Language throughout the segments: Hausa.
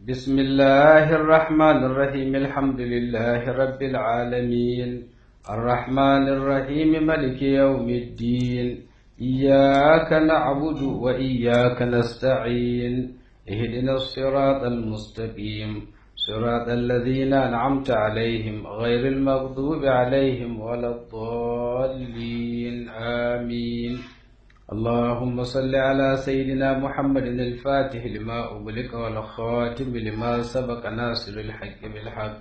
بسم الله الرحمن الرحيم الحمد لله رب العالمين الرحمن الرحيم ملك يوم الدين إياك نعبد وإياك نستعين اهدنا الصراط المستقيم صراط الذين أنعمت عليهم غير المغضوب عليهم ولا الضالين آمين اللهم صل على سيدنا محمد الفاتح لما أغلق والخاتم لما سبق ناصر الحق بالحق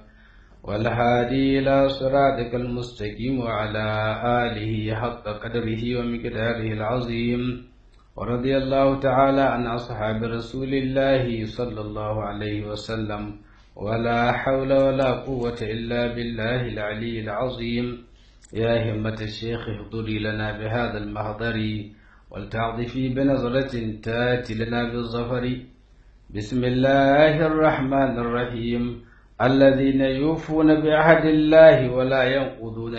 والهادي إلى صراطك المستقيم وعلى آله حق قدره ومقداره العظيم ورضي الله تعالى عن أصحاب رسول الله صلى الله عليه وسلم ولا حول ولا قوة إلا بالله العلي العظيم يا همة الشيخ احضري لنا بهذا المحضر ولتعطفي بنظرة تاتي لنا بالظفر بسم الله الرحمن الرحيم الذين يوفون بعهد الله ولا ينقضون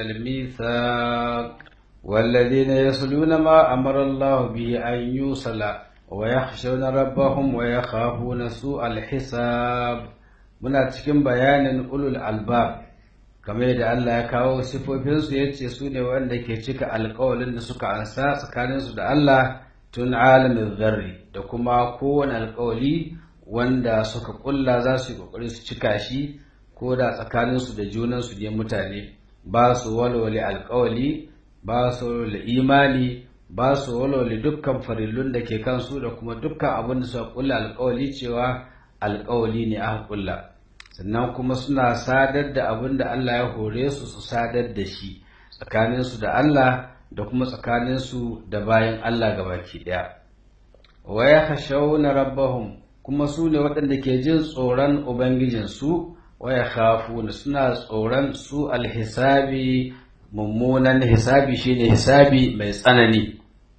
الميثاق والذين يصلون ما أمر الله به أن يوصل ويخشون ربهم ويخافون سوء الحساب muna cikin bayanin ulul albab kamar yadda Allah ya kawo sifofinsu ya ce su ne wanda ke cika alkawalin da suka ansa tsakaninsu da Allah tun alamin zarri da kuma kowane alkawali wanda suka kulla za su yi kokari su cika shi ko da tsakaninsu da junansu ne mutane ba su walwale alkawali ba su walwale imani ba su walwale dukkan farillun da ke kansu da kuma dukkan abin da suka kulla alkawali cewa alkawali ne aka kulla sannan kuma suna sadar da abin da Allah ya hore su su sadar da shi tsakaninsu da Allah da kuma tsakaninsu da bayan Allah gabaki ɗaya wa ya khashawna rabbahum kuma su ne waɗanda ke jin tsoron ubangijinsu wa ya khafuna suna tsoron su alhisabi mummunan hisabi shine hisabi mai tsanani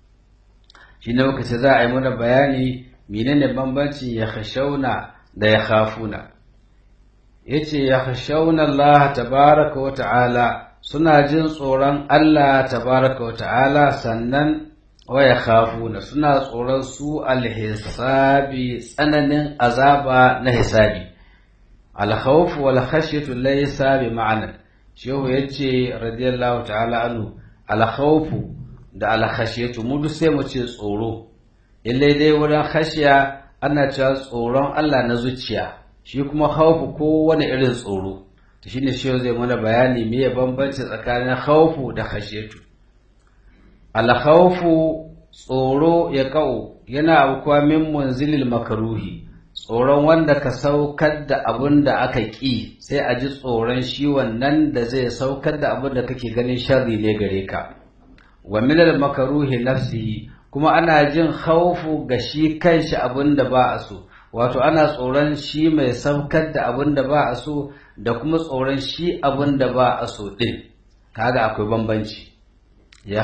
shine muka ce za a yi mana bayani menene bambancin ya khashawna da ya khafuna yace ya khashawna Allah tabaraka wa ta'ala suna jin tsoron Allah tabaraka wa ta'ala sannan wa ya khafuna suna tsoron su alhisabi tsananin azaba na hisabi alkhawf wal khashyatu laysa bi ma'ana shehu yace radiyallahu ta'ala anhu alkhawf da alkhashyatu mu duk sai mu ce tsoro illai dai wurin khashiya ana cewa tsoron Allah na zuciya shi kuma khawfu ko wani irin tsoro to shine shi zai mana bayani me ya bambanci tsakanin khawfu da khashiyatu al khawfu tsoro ya kau yana aukuwa min munzilil makruhi tsoron wanda ka saukar da abin da aka ƙi sai a ji tsoron shi wannan da zai saukar da abin da kake ganin sharri ne gare ka wa minal makruhi nafsihi kuma ana jin khawfu ga shi kanshi abin da ba a so wato ana tsoron shi mai saukar da abin da ba a so da kuma tsoron shi abin da ba a so din kaga akwai bambanci ya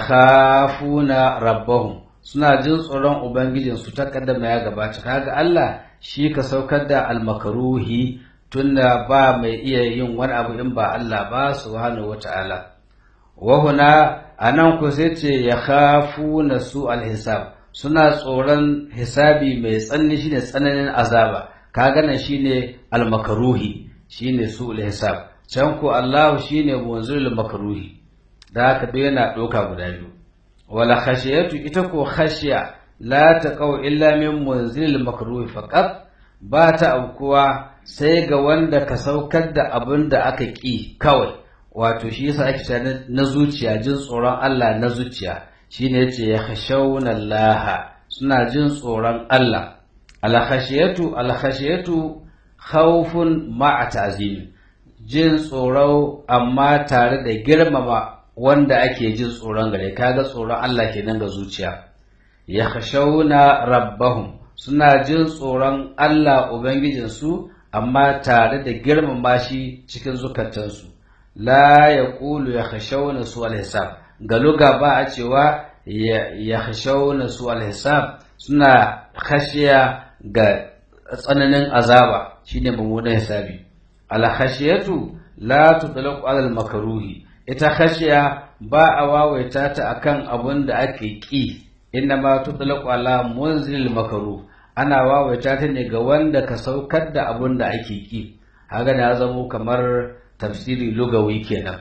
khafuna rabbahum suna jin tsoron ubangijin su ta kaddama ya gabata kaga Allah shi ka saukar da almakaruhi tunda ba mai iya yin wani abu in ba Allah ba subhanahu wataala wa huna anan ku sai ce ya khafuna su alhisab suna tsoron hisabi mai tsanani shine tsananin azaba kaga nan shine almakaruhi shine su alhisab can ku Allah shine munzilul makruhi da haka duk yana doka guda biyu wala khashiyatu ita ko khashiya la taqaw illa min munzilil makruhi faqat ba ta aukuwa sai ga wanda ka saukar da abin da aka ƙi kawai wato shi yasa ake cewa na zuciya jin tsoron Allah na zuciya shine yace ya khashawna Allah suna jin tsoron Allah al khashiyatu al khashiyatu khawfun ma'a ta'zim jin tsoro amma tare da girmama wanda ake jin tsoron gare kaga tsoron Allah kenan ga zuciya ya khashawna rabbahum suna jin tsoron Allah ubangijinsu amma tare da girmama shi cikin zukatansu la yaqulu ya khashawna su al-hisab ga luga ba a cewa ya khashawna su al-hisab suna khashiya ga tsananin azaba shine mummunan hisabi al-khashiyatu la tutlaqu ala al-makruhi ita khashiya ba a wawaita ta akan abun da ake ki inna ma tutlaqu ala munzil makruh ana wawaita ta ne ga wanda ka saukar da abun da ake ki haka ya zamo kamar tafsiri lugawi kenan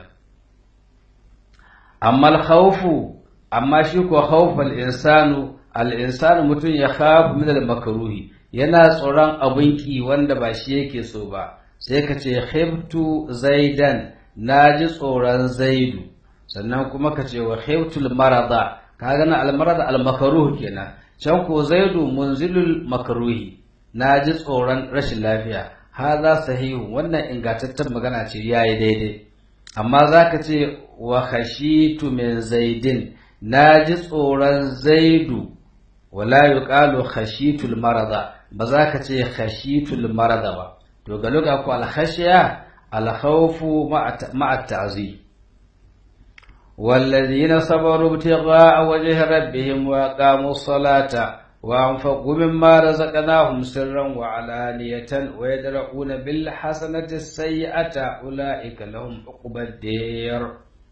amma al-khawfu amma shi ko khawfal insanu al-insanu mutum ya khafu min al-makruhi yana tsoron abun ki wanda ba shi yake so ba sai ka ce khiftu zaidan naji tsoron zaidu sannan kuma ka ce wa khiftul marada kaga na al-marada al-makruh kenan can ko zaidu munzilul makruhi naji tsoron rashin lafiya haza sahihu wannan ingantaccen magana ce yayi daidai amma zaka ce wa khashitu min zaidin naji tsoron zaidu wala yuqalu khashitul marada ba za ka ce khashitul marada ba to ga luga ko al khashiya al khawfu ma'a ta'zi والذين صبروا ابتغاء وجه ربهم وأقاموا الصلاة وأنفقوا مما رزقناهم سرا وعلانية ويدرؤون بالحسنة السيئة أولئك لهم عقبى الدير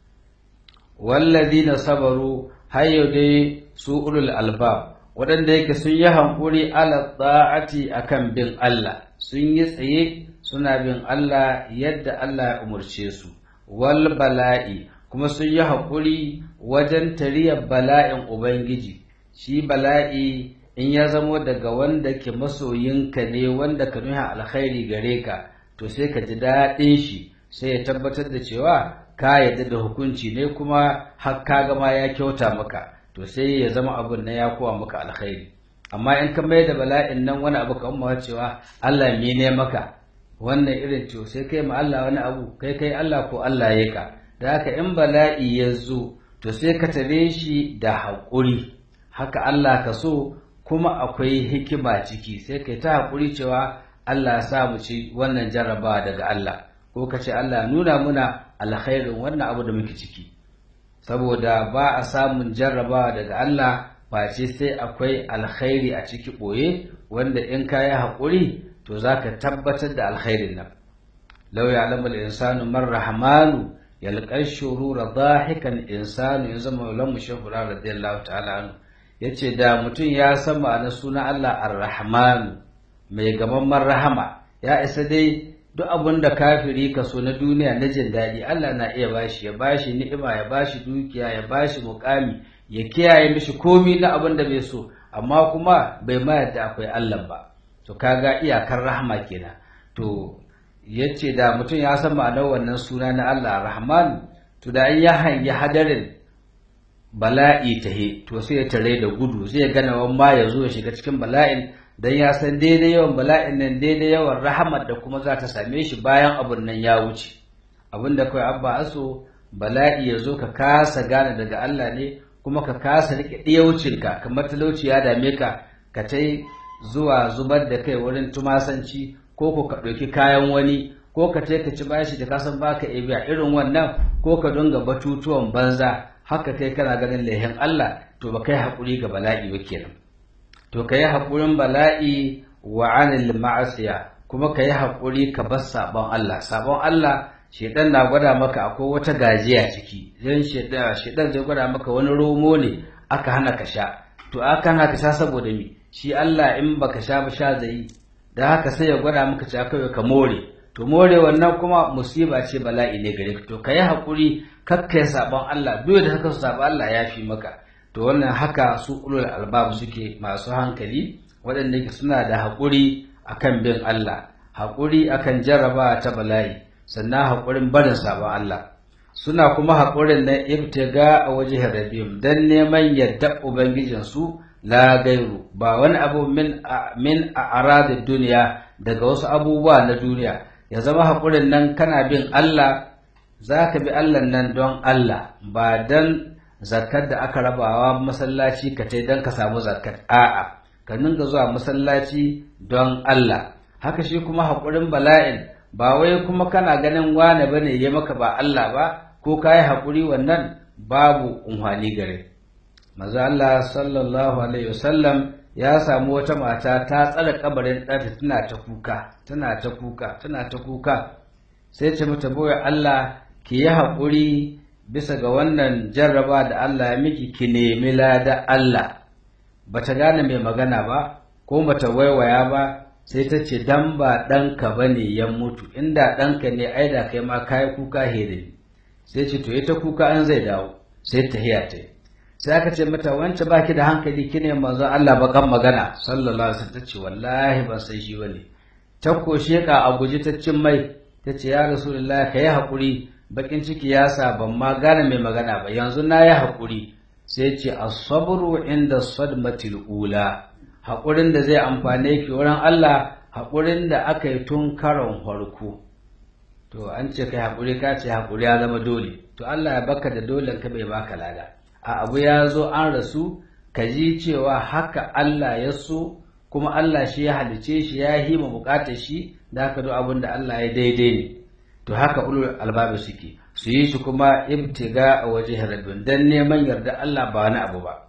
والذين صبروا هيو دي سوء الألباب waɗanda yake sun yi hankuri ala ta'ati akan bin Allah sun yi tsaye suna bin Allah yadda Allah ya umarce su wal bala'i kuma sun yi haƙuri wajen tariyar bala'in Ubangiji shi bala'i in ya zamo daga wanda ke masoyinka ne wanda ka nuna alkhairi gare ka to sai ka ji daɗin shi sai ya tabbatar da cewa ka yadda da hukunci ne kuma har ka gama ya kyauta maka to sai ya zama abun na ya kowa maka alkhairi amma in ka mai da bala'in nan wani abu kan mawa cewa Allah me ne maka wannan irin to sai kai ma Allah wani abu kai kai Allah ko Allah ya ka da haka in bala'i ya zo to sai ka tare shi da haƙuri haka Allah ka so kuma akwai hikima ciki sai kai ta haƙuri cewa Allah ya sa mu ci wannan jarrabawa daga Allah ko ka ce Allah nuna muna alkhairin wannan abu da muke ciki saboda ba a samun jarrabawa daga Allah face sai akwai alkhairi a ciki ɓoye wanda in ka yi haƙuri to za ka tabbatar da alkhairin nan lau ya alamul insanu man rahmanu yalqar shurura dahikan insanu ya zama maulan mushahura radiyallahu ta'ala anhu yace da mutum ya san ma'anar sunan Allah ar-rahman mai gamamman rahama ya isa dai duk abin da kafiri ka so na duniya na jin daɗi Allah na iya bashi ya bashi ni'ima ya bashi dukiya ya bashi mukami ya kiyaye mishi komi na abin da bai so amma kuma bai ma yadda akwai Allah ba to kaga iyakar rahama kenan to yace da mutum ya san ma'anar wannan suna na Allah Rahman to da ya hangi hadarin bala'i tahe to sai ya tare da gudu zai gana wan ma ya zo ya shiga cikin bala'in dan ya san daidai yawan bala'in nan daidai yawan rahamar da kuma za ta same shi bayan abun nan ya wuce abin da kai abba aso bala'i ya zo ka kasa gane daga Allah ne kuma ka kasa rike ɗiyaucinka kamar talauci ya dame ka ka tai zuwa zubar da kai wurin tumasanci ko ko ka ɗauki kayan wani ko ka ce ka ci bashi da kasan baka biya irin wannan ko ka dunga batutuwan banza haka kai kana ganin lehin Allah to ba kai haƙuri ga bala'i ba kenan to ka yi haƙurin bala'i wa anil ma'asiya kuma ka yi haƙuri ka bar sabon Allah sabon Allah shedan na gwada maka akwai wata gajiya ciki dan shedan zai gwada maka wani romo ne aka hana ka sha to aka hana ka sha saboda me shi Allah in baka sha ba sha zai da haka sai ya gwada maka cewa kai ka more to more wannan kuma musiba ce bala'i ne gare ka to kai hakuri kakkai sabon Allah duk da haka su sabon Allah ya fi maka to wannan haka su ulul albab suke masu hankali waɗanda ke suna da hakuri akan bin Allah hakuri akan jarraba ta bala'i sannan hakurin barin sabon Allah suna kuma hakurin na ibtiga a waje rabbihim dan neman yadda ubangijinsu la gairu ba wani abu min min a'radid duniya daga wasu abubuwa na duniya ya zama haƙurin nan kana bin Allah za ka bi Allah nan don Allah ba don zakar da aka rabawa masallaci ka tai don ka samu zakar a'a ka ninga zuwa masallaci don Allah haka shi kuma haƙurin bala'in ba wai kuma kana ganin wane bane ya maka ba Allah ba ko ka yi haƙuri wannan babu unhwani gare maza Allah sallallahu alaihi wasallam ya samu wata mata ta tsare kabarin ɗanta tana ta kuka tana ta kuka tana ta kuka sai ce mata boye Allah ki yi haƙuri bisa ga wannan jarraba da Allah ya miki ki nemi lada Allah bata gane mai magana ba ko mata waiwaya ba sai ta ce dan ba ɗanka ba ne ya mutu inda ɗanka ne ai da kai ma kayi kuka here sai ce to ita kuka an zai dawo sai ta hiya ta sai aka ce mata wance baki da hankali kine manzon Allah bakan magana sallallahu alaihi wasallam ta ce wallahi ban san shi bane ta koshe ka a guji ta cin mai ta ce ya rasulullahi kai hakuri bakin ciki ya sa ban ma gane mai magana ba yanzu na yi hakuri sai ce as-sabru inda sadmatil ula haƙurin da zai amfane ki wurin Allah haƙurin da aka yi tun karon farko to an ce kai haƙuri ka ce haƙuri ya zama dole to Allah ya baka da dole ka bai baka lada a abu ya zo an rasu ka ji cewa haka Allah ya so kuma Allah shi ya halice shi ya hima bukatar shi da haka duk abin da Allah ya daidai ne to haka ulul albabi suke su yi shi kuma ibtiga a waje rabbin dan neman yarda Allah ba wani abu ba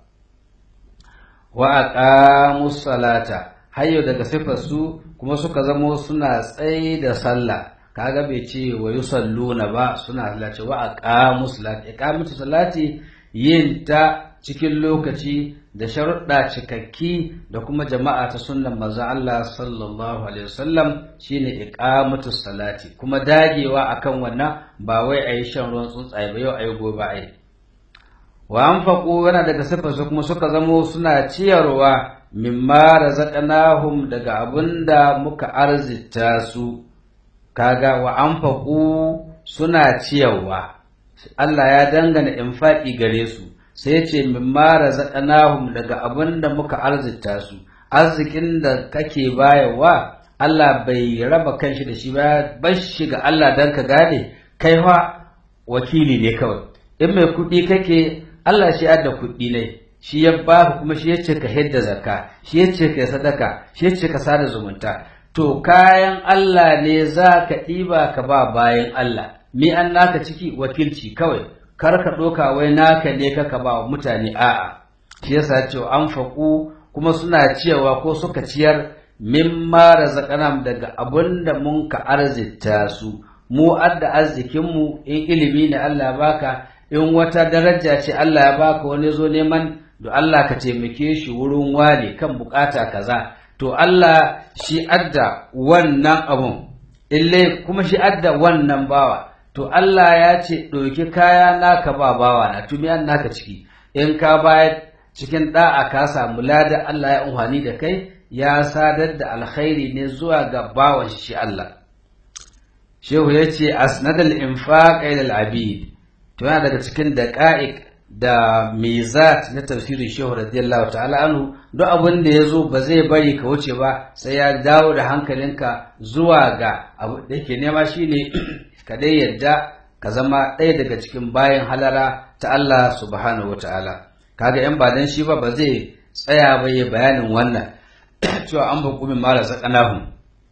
wa aqamus salata hayyo daga sifar su kuma suka zamo suna tsaye da sallah kaga bai ce wa yusalluna ba suna salati wa aqamus salati iqamatu salati yin ta cikin lokaci da sharuɗa cikakki da kuma jama'a ta sunnan manzon Allah sallallahu alaihi wasallam shine iqamatu salati kuma dagewa akan wannan ba wai ayi shan ruwan tsuntsaye ba yau ayi gobe ayi wa anfaqu yana daga sifar su kuma suka zamo suna ciyarwa mimma razaqnahum daga abinda muka arzita su kaga wa anfaqu suna ciyarwa Allah ya dangana infaqi gare su sai ce mimma razaqnahum daga abinda muka arzita su arzikin da kake bayarwa Allah bai raba kanshi da shi ba bar shi ga Allah dan ka gane kai fa wakili ne kawai in mai kuɗi kake Allah shi adda kuɗi ne shi ya baka kuma shi yace ka hidda zakka shi yace ka sadaka shi yace ka sada zumunta to kayan Allah ne za ka ɗiba ka ba bayan Allah mi an naka ciki wakilci kawai kar ka ɗoka wai naka ne ka ba wa mutane a'a shi yasa ce an faƙu kuma suna ciyawa ko suka ciyar mimma razaqanam daga abun da mun ka arzita su mu adda arzikin mu in ilimi ne Allah baka in wata daraja ce Allah ya baka wani zo neman da Allah ka taimake shi wurin wale kan bukata kaza to Allah shi adda wannan abun ille kuma shi adda wannan bawa to Allah ya ce ɗauki kaya naka ba bawa na tumi an naka ciki in ka bayar cikin da'a ka samu lada Allah ya umhani da kai ya sadar da alkhairi ne zuwa ga bawan shi Allah shehu ya ce asnadal infaq ila al-abid to yana daga cikin daqa'iq da mizat na tafsirin shehu radiyallahu ta'ala anhu duk abin da ya zo ba zai bari ka wuce ba sai ya dawo da hankalinka zuwa ga abu da yake nema shine ka dai yadda ka zama ɗaya daga cikin bayan halara ta Allah subhanahu wa ta'ala kaga yan ba dan shi ba ba zai tsaya ba ya bayanin wannan cewa an hukumin mala sakanahum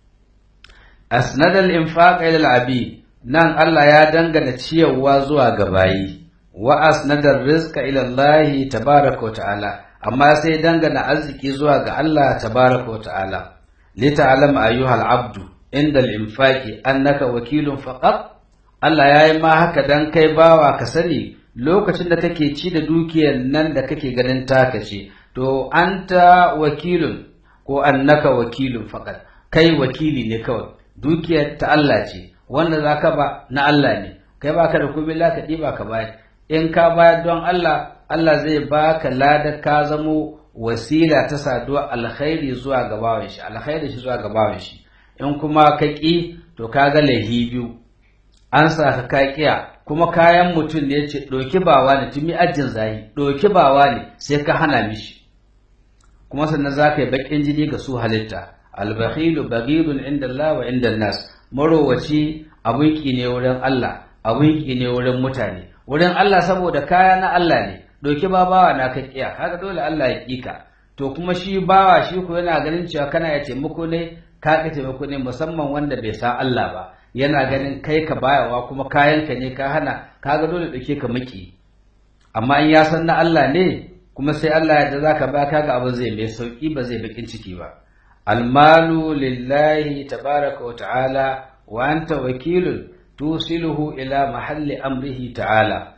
asnadal infaq ila al-abid nan Allah ya dangana ciyarwa zuwa ga bayi wa asnadar rizqa ila Allah tabaaraka wa ta'ala amma sai dangana arziki zuwa ga Allah tabaaraka wa ta'ala li ta'lam ayyuhal abdu inda al-infaqi annaka wakilun faqat Allah yayi ma haka dan kai bawa ka sani lokacin da kake ci da dukiyar nan da kake ganin taka ce to anta wakilun ko annaka wakilun faqat kai wakili ne kawai dukiyar ta Allah ce wanda zaka ba na Allah ne kai baka da komai la ka diba ka bayar in ka bayar don Allah Allah zai baka ladar ka zamo wasila ta saduwa alkhairi zuwa ga bawan shi alkhairi shi zuwa ga bawan shi in kuma ka ƙi to ka ga laihi biyu an sa ka ka kiya kuma kayan mutum ne yace ɗauki bawa ne tumi ajin zahi ɗauki bawa ne sai ka hana mishi kuma sannan za ka yi baƙin jini ga su halitta albakhilu baghidun inda Allah wa inda nas marowaci abun ki ne wurin Allah abun ki ne wurin mutane wurin Allah saboda kaya na Allah ne ɗauki ba bawa na ka kiya haka dole Allah ya kika to kuma shi bawa shi ko yana ganin cewa kana ya taimako ne ka ka taimako ne musamman wanda bai san Allah ba yana ganin kai ka bayawa kuma kayanka ne ka hana kaga dole ɗauke ka maki amma in ya san na Allah ne kuma sai Allah ya da zaka ba kaga abin zai mai sauki ba zai bakin ciki ba almalu lillahi tabaraka wa ta'ala wa anta wakilun tusiluhu ila mahalli amrihi ta'ala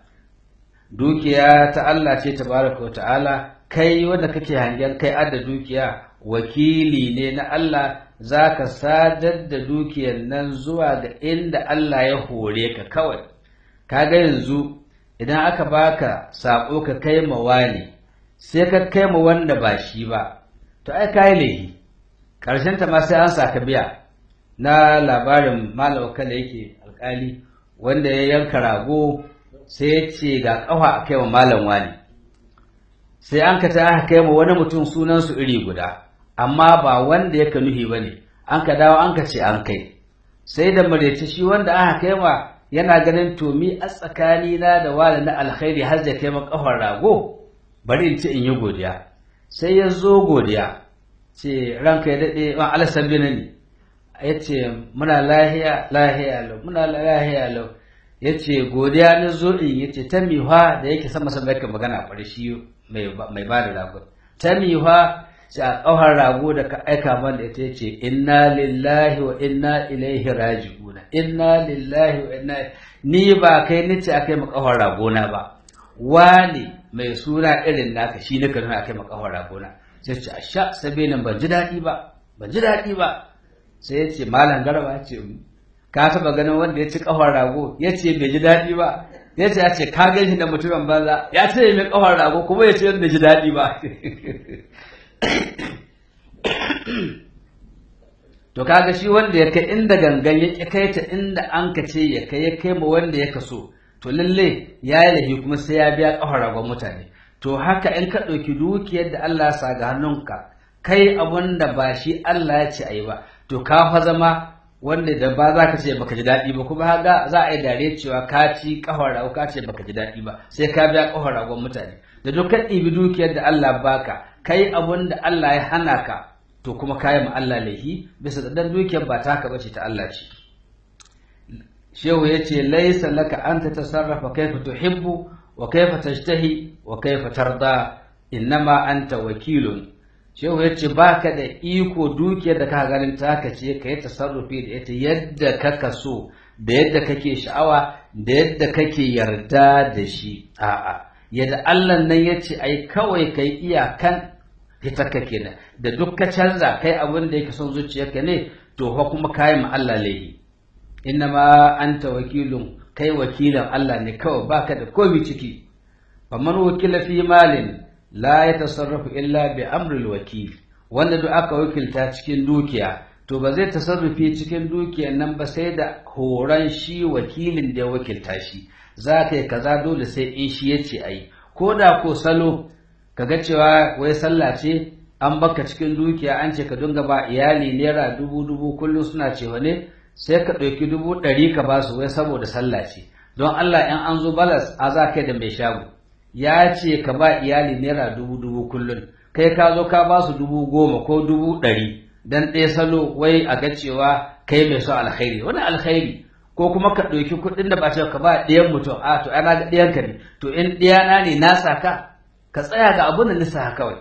dukiya ta Allah ce tabaraka wa ta'ala kai wanda kake hangen kai adda dukiya wakili ne na Allah za ka sadar da dukiyar nan zuwa ga inda Allah ya hore ka kawai kaga yanzu idan aka baka sako ka kai ma wani sai ka kai ma wanda ba shi ba to ai kai laifi karshen ta ma sai an saka biya na labarin malam kala yake alkali wanda ya yanka rago sai ya ce ga kafa a kai wa malam wani sai an ka ta aka kai ma wani mutum sunansu iri guda amma ba wanda ya nuhi ba ne an ka dawo an ka ce an kai sai da marece shi wanda aka kai ma yana ganin to mi a tsakanina da wani na alkhairi har da kai ma kafar rago bari in ce in yi godiya sai ya zo godiya ce ranka ya daɗe an alasabi na ne ya ce muna lahiya lahiya lau muna lahiya lau ya ce godiya na zo in ya ce ta miwa da yake sama sama yake magana a shi mai ba da rago ta miwa sai a ƙauhar rago da ka aika man da ita ce inna lillahi wa inna ilaihi raji'una inna lillahi wa inna ni ba kai ni ce akai mu ƙauhar rago na ba wani mai suna irin naka shi ne ka nuna akai mu ƙauhar rago na sai ce asha sabe nan ban ji daɗi ba ban ji daɗi ba sai ya ce malam garba ya ce ka taɓa ganin wanda ya ci ƙafar rago ya ce bai ji daɗi ba ya ce ya ce ka gan shi da mutumin banza ya ce mai ƙafar rago kuma ya ce bai ji daɗi ba to kaga shi wanda ya kai inda gangan ya kai ta inda an ka ce ya kai ya kai ma wanda ya kaso to lalle ya yi lahi kuma sai ya biya ƙafar ragon mutane to haka in ka ɗauki dukiyar da Allah ya sa ga hannunka kai abun da ba shi Allah ya ce a yi ba to ka fa zama wanda da ba za ka ce baka ji daɗi ba kuma haka za a yi dare cewa ka ci ƙafar rago ka ce baka ji daɗi ba sai ka biya ƙafar ragon mutane da dukkan ɗibi dukiyar da Allah baka kai abun da Allah ya hana ka to kuma kayi ma Allah laihi bisa da dukiyar ba taka bace ta Allah ce shehu ya ce laisa laka an ta tasarrafa kaifa tuhibbu wa kaifa tashtahi wa kaifa tarda innama anta wakilun shehu ya ce baka da iko dukiyar da ka ganin taka ce ka yi tasarrufi da ita yadda ka kaso da yadda kake sha'awa da yadda kake yarda da shi a'a yadda Allah nan ya ce ai kawai kai iyakan fitarka kenan da duk ka canza kai abin da yake son zuciyarka ne to fa kuma kai ma Allah laifi innama anta wakilun kai wakilin Allah ne kawai baka da komai ciki faman wakila fi malin la yatasarrafu illa bi amril wakil wanda duk aka wakilta cikin dukiya to ba zai tasarrufi cikin dukiyar nan ba sai da horon shi wakilin da ya wakilta shi za ka yi kaza dole sai in shi ya ce a yi ko da ko salo ka ga cewa wai sallah ce an baka cikin dukiya an ce ka dinga ba iyali naira dubu dubu kullum suna cewa ne sai ka ɗauki dubu ɗari ka ba su wai saboda sallah ce don Allah in an zo balas a za kai da mai shago ya ce ka ba iyali naira dubu dubu kullum kai ka zo ka ba su dubu goma ko dubu ɗari dan ɗaya salo wai a ga cewa kai mai so alkhairi wani alkhairi ko kuma ka ɗauki kuɗin da ba ce ka ba ɗayan mutum a to ana ga ɗayanka ne to in ɗiyana ne na saka ka tsaya ga abin da nisa kawai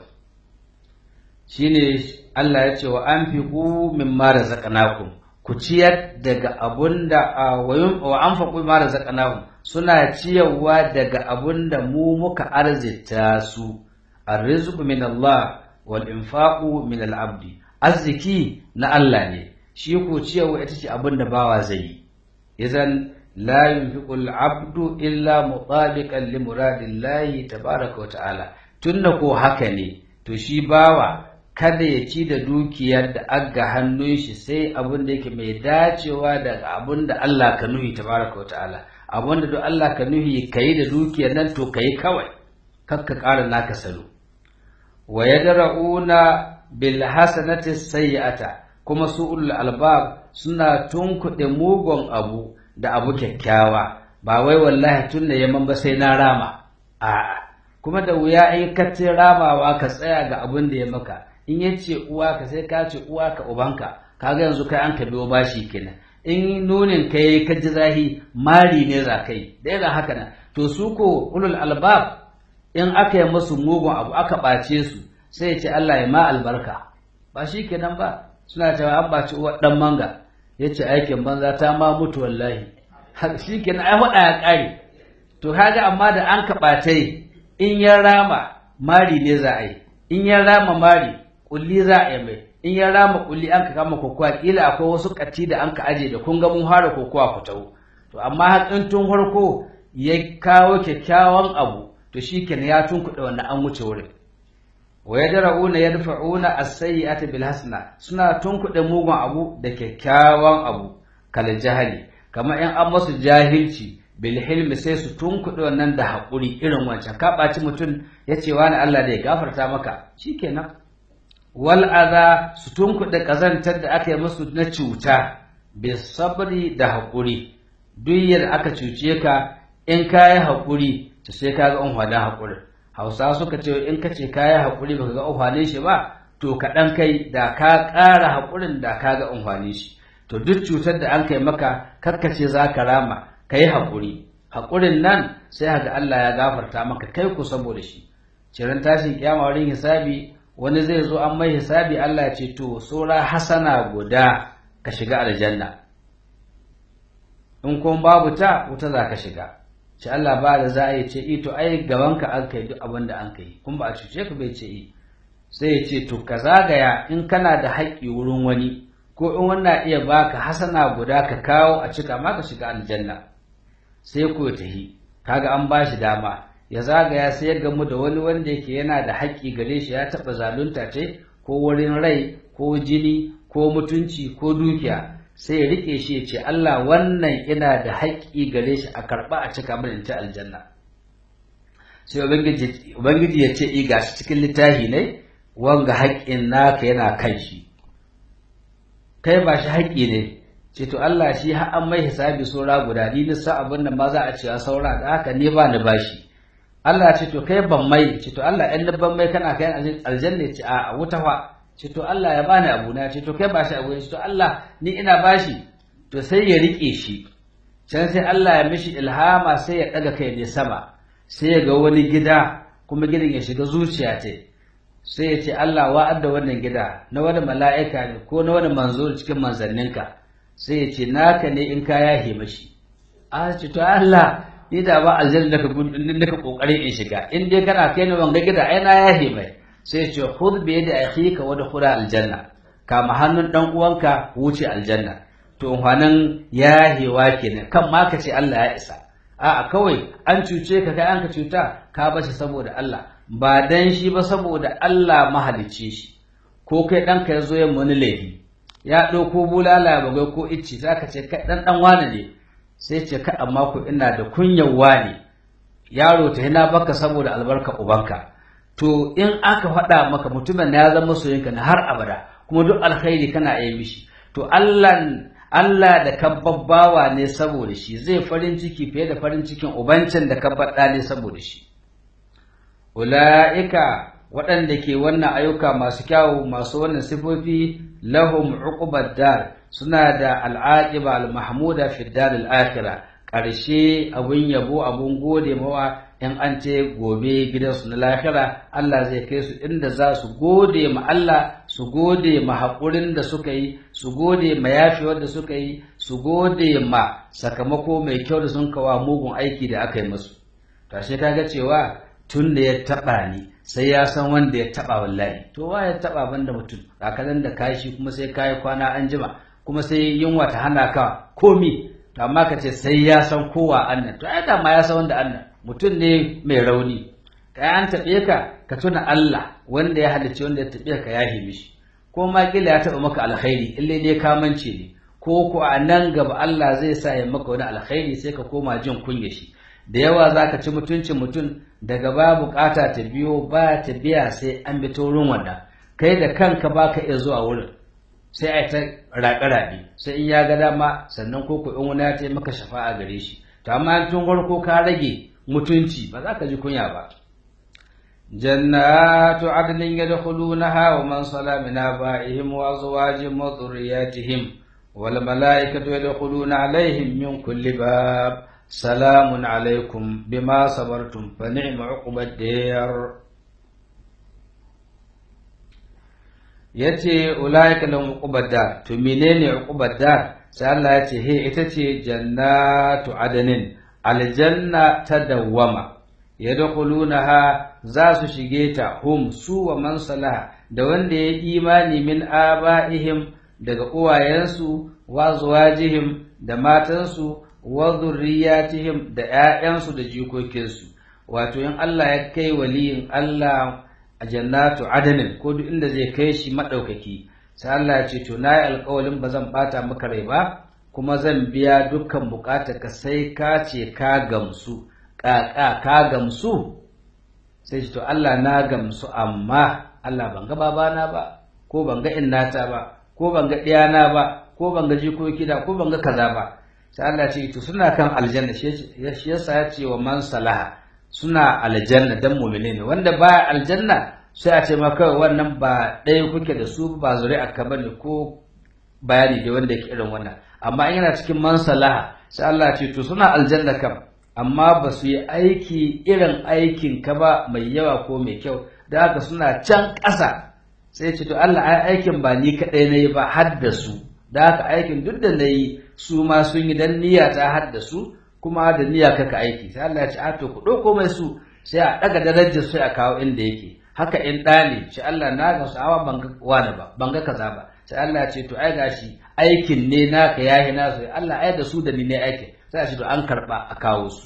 shine Allah ya ce wa an fi ku min mara zaƙanakun ku ciyar daga abun da wa an faƙu mara zaƙanakun suna ciyarwa daga abun da mu muka arzita su arrizqu min Allah wal infaqu min al abdi arziki na Allah ne shi ko ciyarwa ita ce abin da bawa zai yi idan la yunfiqu al-abdu illa mutabiqan li muradillahi tabaaraka wa ta'ala tunda ko haka ne to shi bawa kada ya ci da dukiyar da aga hannun shi sai abin da yake mai dacewa da abin da Allah ka nuhi tabaaraka wa ta'ala abin da duk Allah ka nuhi kai da dukiyar nan to kai kawai kakka ƙara naka salo wa yadra'una bil hasanati sayyi'ata kuma su'ul albab suna tunkuɗe mugun abu da abu kyakkyawa ba wai wallahi tun da yamman ba sai na rama a'a kuma da wuya in ka ce ramawa ka tsaya ga abin da ya maka in ya ce uwa ka sai ka ce uwa ka ubanka kaga yanzu kai an ka biyo bashi kenan in nunin ka yi ka ji zahi mari ne za kai da yana haka nan to su ko ulul albab in aka yi musu mugun abu aka ɓace su sai ya ce Allah ya ma albarka ba shi kenan ba suna cewa an ɓaci uwar ɗan manga ya ce aikin banza ta ma mutu wallahi shi kenan ai faɗa ya ƙare to kaga amma da an kaɓatai in ya rama mari ne za a yi in ya rama mari kulli za a yi mai in ya rama kulli an ka kama kokowa kila akwai wasu katti da an ka aje da kun ga mun fara kokowa ku tawo to amma hakin tun farko ya kawo kyakkyawan abu to shikenan ya tunkuɗe wannan an wuce wurin wa yadra'una yadfa'una as-sayyi'ata bil hasana suna tunkuɗe mugun abu da kyakkyawan abu kal jahali kamar in an masu jahilci bil hilmi sai su tunkuɗe wannan da haƙuri irin wancan ka ɓaci mutum ya ce wani Allah da ya gafarta maka shikenan wal adha su tunkuɗe ƙazantar da aka yi musu na cuta bis sabri da haƙuri duk yadda aka cuce ka in ka yi haƙuri to sai ka ga unhwanin haƙurin hausa suka ce in ka ce ka yi haƙuri baka ga unhwanin shi ba to kaɗan kai da ka ƙara haƙurin da ka ga unhwanin shi to duk cutar da an kai maka karkace za ka rama ka yi haƙuri haƙurin nan sai haka Allah ya gafarta maka kai ku saboda shi ciran tashin kiyama wurin hisabi wani zai zo an mai hisabi Allah ya ce to sura hasana guda ka shiga aljanna in kuma babu ta wuta za ka shiga ce Allah ba da za a yi ce ito ai gabanka an kai duk abin da an kai kuma ba a cuce ka bai ce i sai ya ce to ka zagaya in kana da haƙƙi wurin wani ko in wannan iya baka hasana guda ka kawo a cika ma ka shiga aljanna sai ko ya tahi kaga an ba shi dama ya zagaya sai ya gamu da wani wanda yake yana da haƙƙi gare shi ya taɓa zalunta ce ko wurin rai ko jini ko mutunci ko dukiya sai ya rike shi ya ce Allah wannan ina da haƙƙi gare shi a karɓa a cika mana in ci aljanna sai ubangiji ya ce i gashi cikin littafi ne wanga haƙƙin naka yana kan shi kai ba shi haƙƙi ne ce to Allah shi har an mai hisabi saura guda ni lissa abin da ma za a cewa saura da haka ne ba ni bashi Allah ce to kai ban mai ce to Allah ɗan ban mai kana kai aljanna ce a wuta fa ce to Allah ya bani abu na ce to kai ba shi abu ne ce to Allah ni ina bashi to sai ya rike shi can sai Allah ya mishi ilhama sai ya ɗaga kai ne sama sai ya ga wani gida kuma gidan ya shiga zuciya ce sai ya ce Allah wa'adda wannan gida na wani mala'ika ne ko na wani manzo cikin manzanninka sai ya ce naka ne in ka yahe mashi a ce to Allah ni da ba aljanna naka naka kokarin in shiga in dai kana kai ni wanga gida ai na yahe mai sai ya ce khudh bi yadi akhika wa dukhula aljanna kama hannun dan uwanka wuce aljanna to hwanan yahewa kenan kan ma ka ce Allah ya isa a'a kawai an cuce ka kai an ka cuta ka bashi saboda Allah ba dan shi ba saboda Allah mahalicce shi ko kai ɗanka ya zo yin wani laifi ya ɗauko bulala ya bagai ko icci za ka ce kai ɗan ɗan wane ne sai ce ka amma ku ina da kunyar wane yaro ta hina baka saboda albarka ubanka to in aka faɗa maka mutumin ya zama soyinka na har abada kuma duk alkhairi kana iya mishi to Allah Allah da kabbabawa ne saboda shi zai farin ciki fiye da farin cikin ubancin da kabbaɗa ne saboda shi ula'ika waɗanda ke wannan ayyuka masu kyawu masu wannan sifofi lahum uqubad dar suna da al'aqiba al-mahmuda fi dar al-akhirah ƙarshe abun yabo abun gode mawa in an ce gobe gidansu na lahira Allah zai kai su inda za su gode ma Allah su gode ma haƙurin da suka yi su gode ma yafewar da suka yi su gode ma sakamako mai kyau da sun kawa mugun aiki da aka yi musu tashe kaga cewa tun da ya taɓa ni sai ya san wanda ya taɓa wallahi to wa ya taɓa banda mutum kakalan da kashi kuma sai kayi kwana an jima kuma sai yunwa ta hana ka komi to amma ka ce sai ya san kowa annan to ai ma ya san wanda annan mutum ne mai rauni kai an taɓe ka ka tuna Allah wanda ya halicci wanda ya taɓe ka ya mishi ko ma kila ya taɓa maka alkhairi ille ne kamanci ne ko ko a nan gaba Allah zai sa ya maka wani alkhairi sai ka koma jin kunya shi da yawa za ka ci mutuncin mutum daga ba bukata ta biyo ba ta biya sai an bi ta wurin wannan kai da kanka ba ka iya zuwa wurin sai a ta raɓe-raɓe sai in ya ga dama sannan ko in wani ya taimaka shafa'a gare shi to amma tun farko ka rage mutunci ba za ka ji kunya ba jannatu adlin yadkhulunaha wa man sala min abaihim wa azwajihim wa dhurriyyatihim wal malaikatu yadkhuluna alaihim min kulli bab salamun alaikum bima sabartum fa ni'ma uqbad dar yace ulaika lahum uqbad dar to menene uqbad dar sai Allah yace he ita ce jannatu adanin aljanna ta dawwama yadkhulunaha za su shige ta hum su wa man salaha da wanda ya imani min aba'ihim daga uwayensu wa zuwajihim da matansu wa zurriyatihim da ƴaƴansu da jikokinsu wato in Allah ya kai waliyin Allah a jannatu adanin ko duk inda zai kai shi madaukaki sai Allah ya ce to nayi alƙawalin ba zan bata maka rai ba kuma zan biya dukkan bukatar ka sai ka ce ka gamsu ƙaƙa ka gamsu sai ce to Allah na gamsu amma Allah ban ga babana ba ko ban ga innata ba ko ban ga ɗiyana ba ko ban ga jikoki da ko ban ga kaza ba sai Allah ce to suna kan aljanna shi yasa ya ce wa man salaha suna aljanna dan mu'mine ne wanda ba aljanna sai a ce maka wannan ba ɗaya kuke da su ba zuri'a ka bane ko bayani da wanda yake irin wannan amma in yana cikin man salaha sai Allah ce to suna aljanna kam amma ba su yi aiki irin aikin ka ba mai yawa ko mai kyau da haka suna can ƙasa sai ce to Allah ai aikin ba ni kaɗai na yi ba har da su da haka aikin duk da na yi su ma sun yi dan niyya ta har da su kuma da niyya kaka aiki sai Allah ya ce a to ku ɗauko mai su sai a ɗaga darajar sai a kawo inda yake haka in ɗa ne shi Allah na ga sa'awa ban ga wani ba ban ga kaza ba sai Allah ya ce to ai gashi aikin ne naka yahi nasu Allah ai da su da ni ne aikin sai a ce to an karɓa a kawo su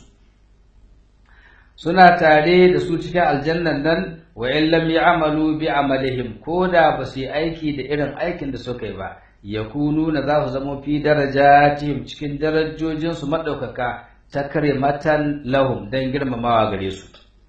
suna tare da su cikin aljannan nan wa in lam ya'malu bi amalihim ko da ba su yi aiki da irin aikin da suka yi ba yakununa za su zama fi darajatihim cikin darajojinsu maɗaukaka ta kare matan lahum don girmamawa gare su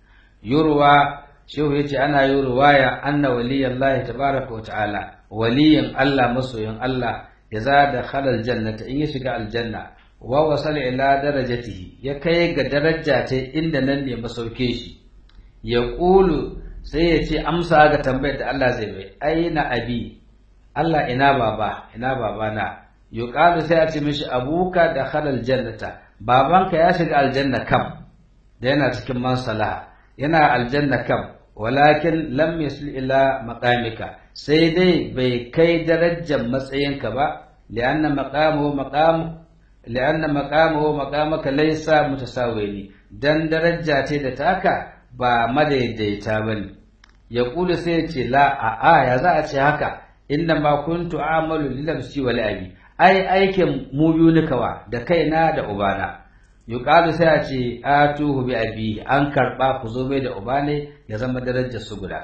yurwa shehu ya ce ana yi ruwaya anna waliyan Allah tabaraka wa ta'ala waliyin Allah masoyin Allah ya za da halal jannata in ya shiga aljanna wa wasala ila darajatihi ya kai ga daraja ta inda nan ne masauke shi ya ƙulu sai ya ce amsa ga tambayar da Allah zai bai aina abi Allah ina baba ina babana yuqalu sai a ce mishi abuka da halal jannata babanka ya shiga aljanna kam da yana cikin mansalaha yana aljanna kam walakin lam yasil ila maqamika sai dai bai kai darajar matsayinka ba li'anna maqamuhu maqam li'anna maqamuhu maqamaka laysa mutasawini dan daraja ce da taka ba madaidaita bane ya kula sai ya ce la a a ya za a ce haka inna ma kuntu amalu lilamsi wal abi ai aikin mu biyu ni kawa da kaina da ubana yuqalu sai a ce atuhu bi abi an karba ku zo mai da ubane ya zama darajar su guda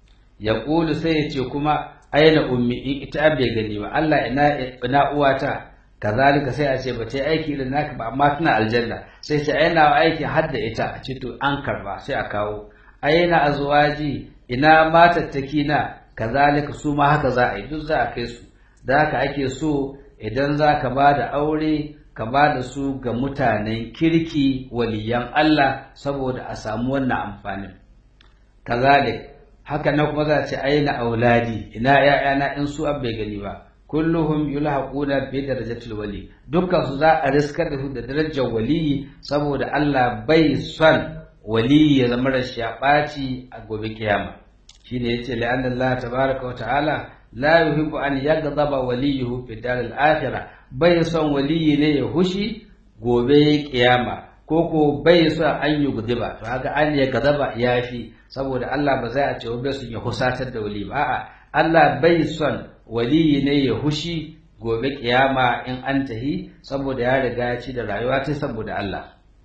ya kulu sai ya ce kuma aina ummi ita bai gani ba Allah ina ina uwata kazalika sai a ce ba ta yi aiki irin naka ba amma tana aljanna sai ce aina aiki har da ita a ce to an karba sai a kawo aina azwaji ina matattaki na kazalika su ma haka za a yi duk za a kai su da haka ake so idan za ka ba da aure ka ba da su ga mutanen kirki waliyan Allah saboda a samu wannan amfanin kazalik haka na kuma za a ce aina auladi ina ƴaƴana in su bai gani ba kulluhum yulhaquna bi darajatil wali dukkan su za a riskar da su da darajar waliyi saboda Allah bai son waliyi ya zama rashi ya ɓaci a gobe kiyama shine yace la'anna Allah tabaraka wa ta'ala la yuhibbu an yaghdaba waliyuhu fi daril akhirah bai son waliyi ne ya hushi gobe kiyama ko ko bai son an yi gudiba to haka an ya gadaba yafi saboda Allah ba zai a ce bai son ya husatar da wali ba a'a Allah bai son waliyi ne ya hushi gobe kiyama in an tahi saboda ya riga ya ci da rayuwa ta saboda Allah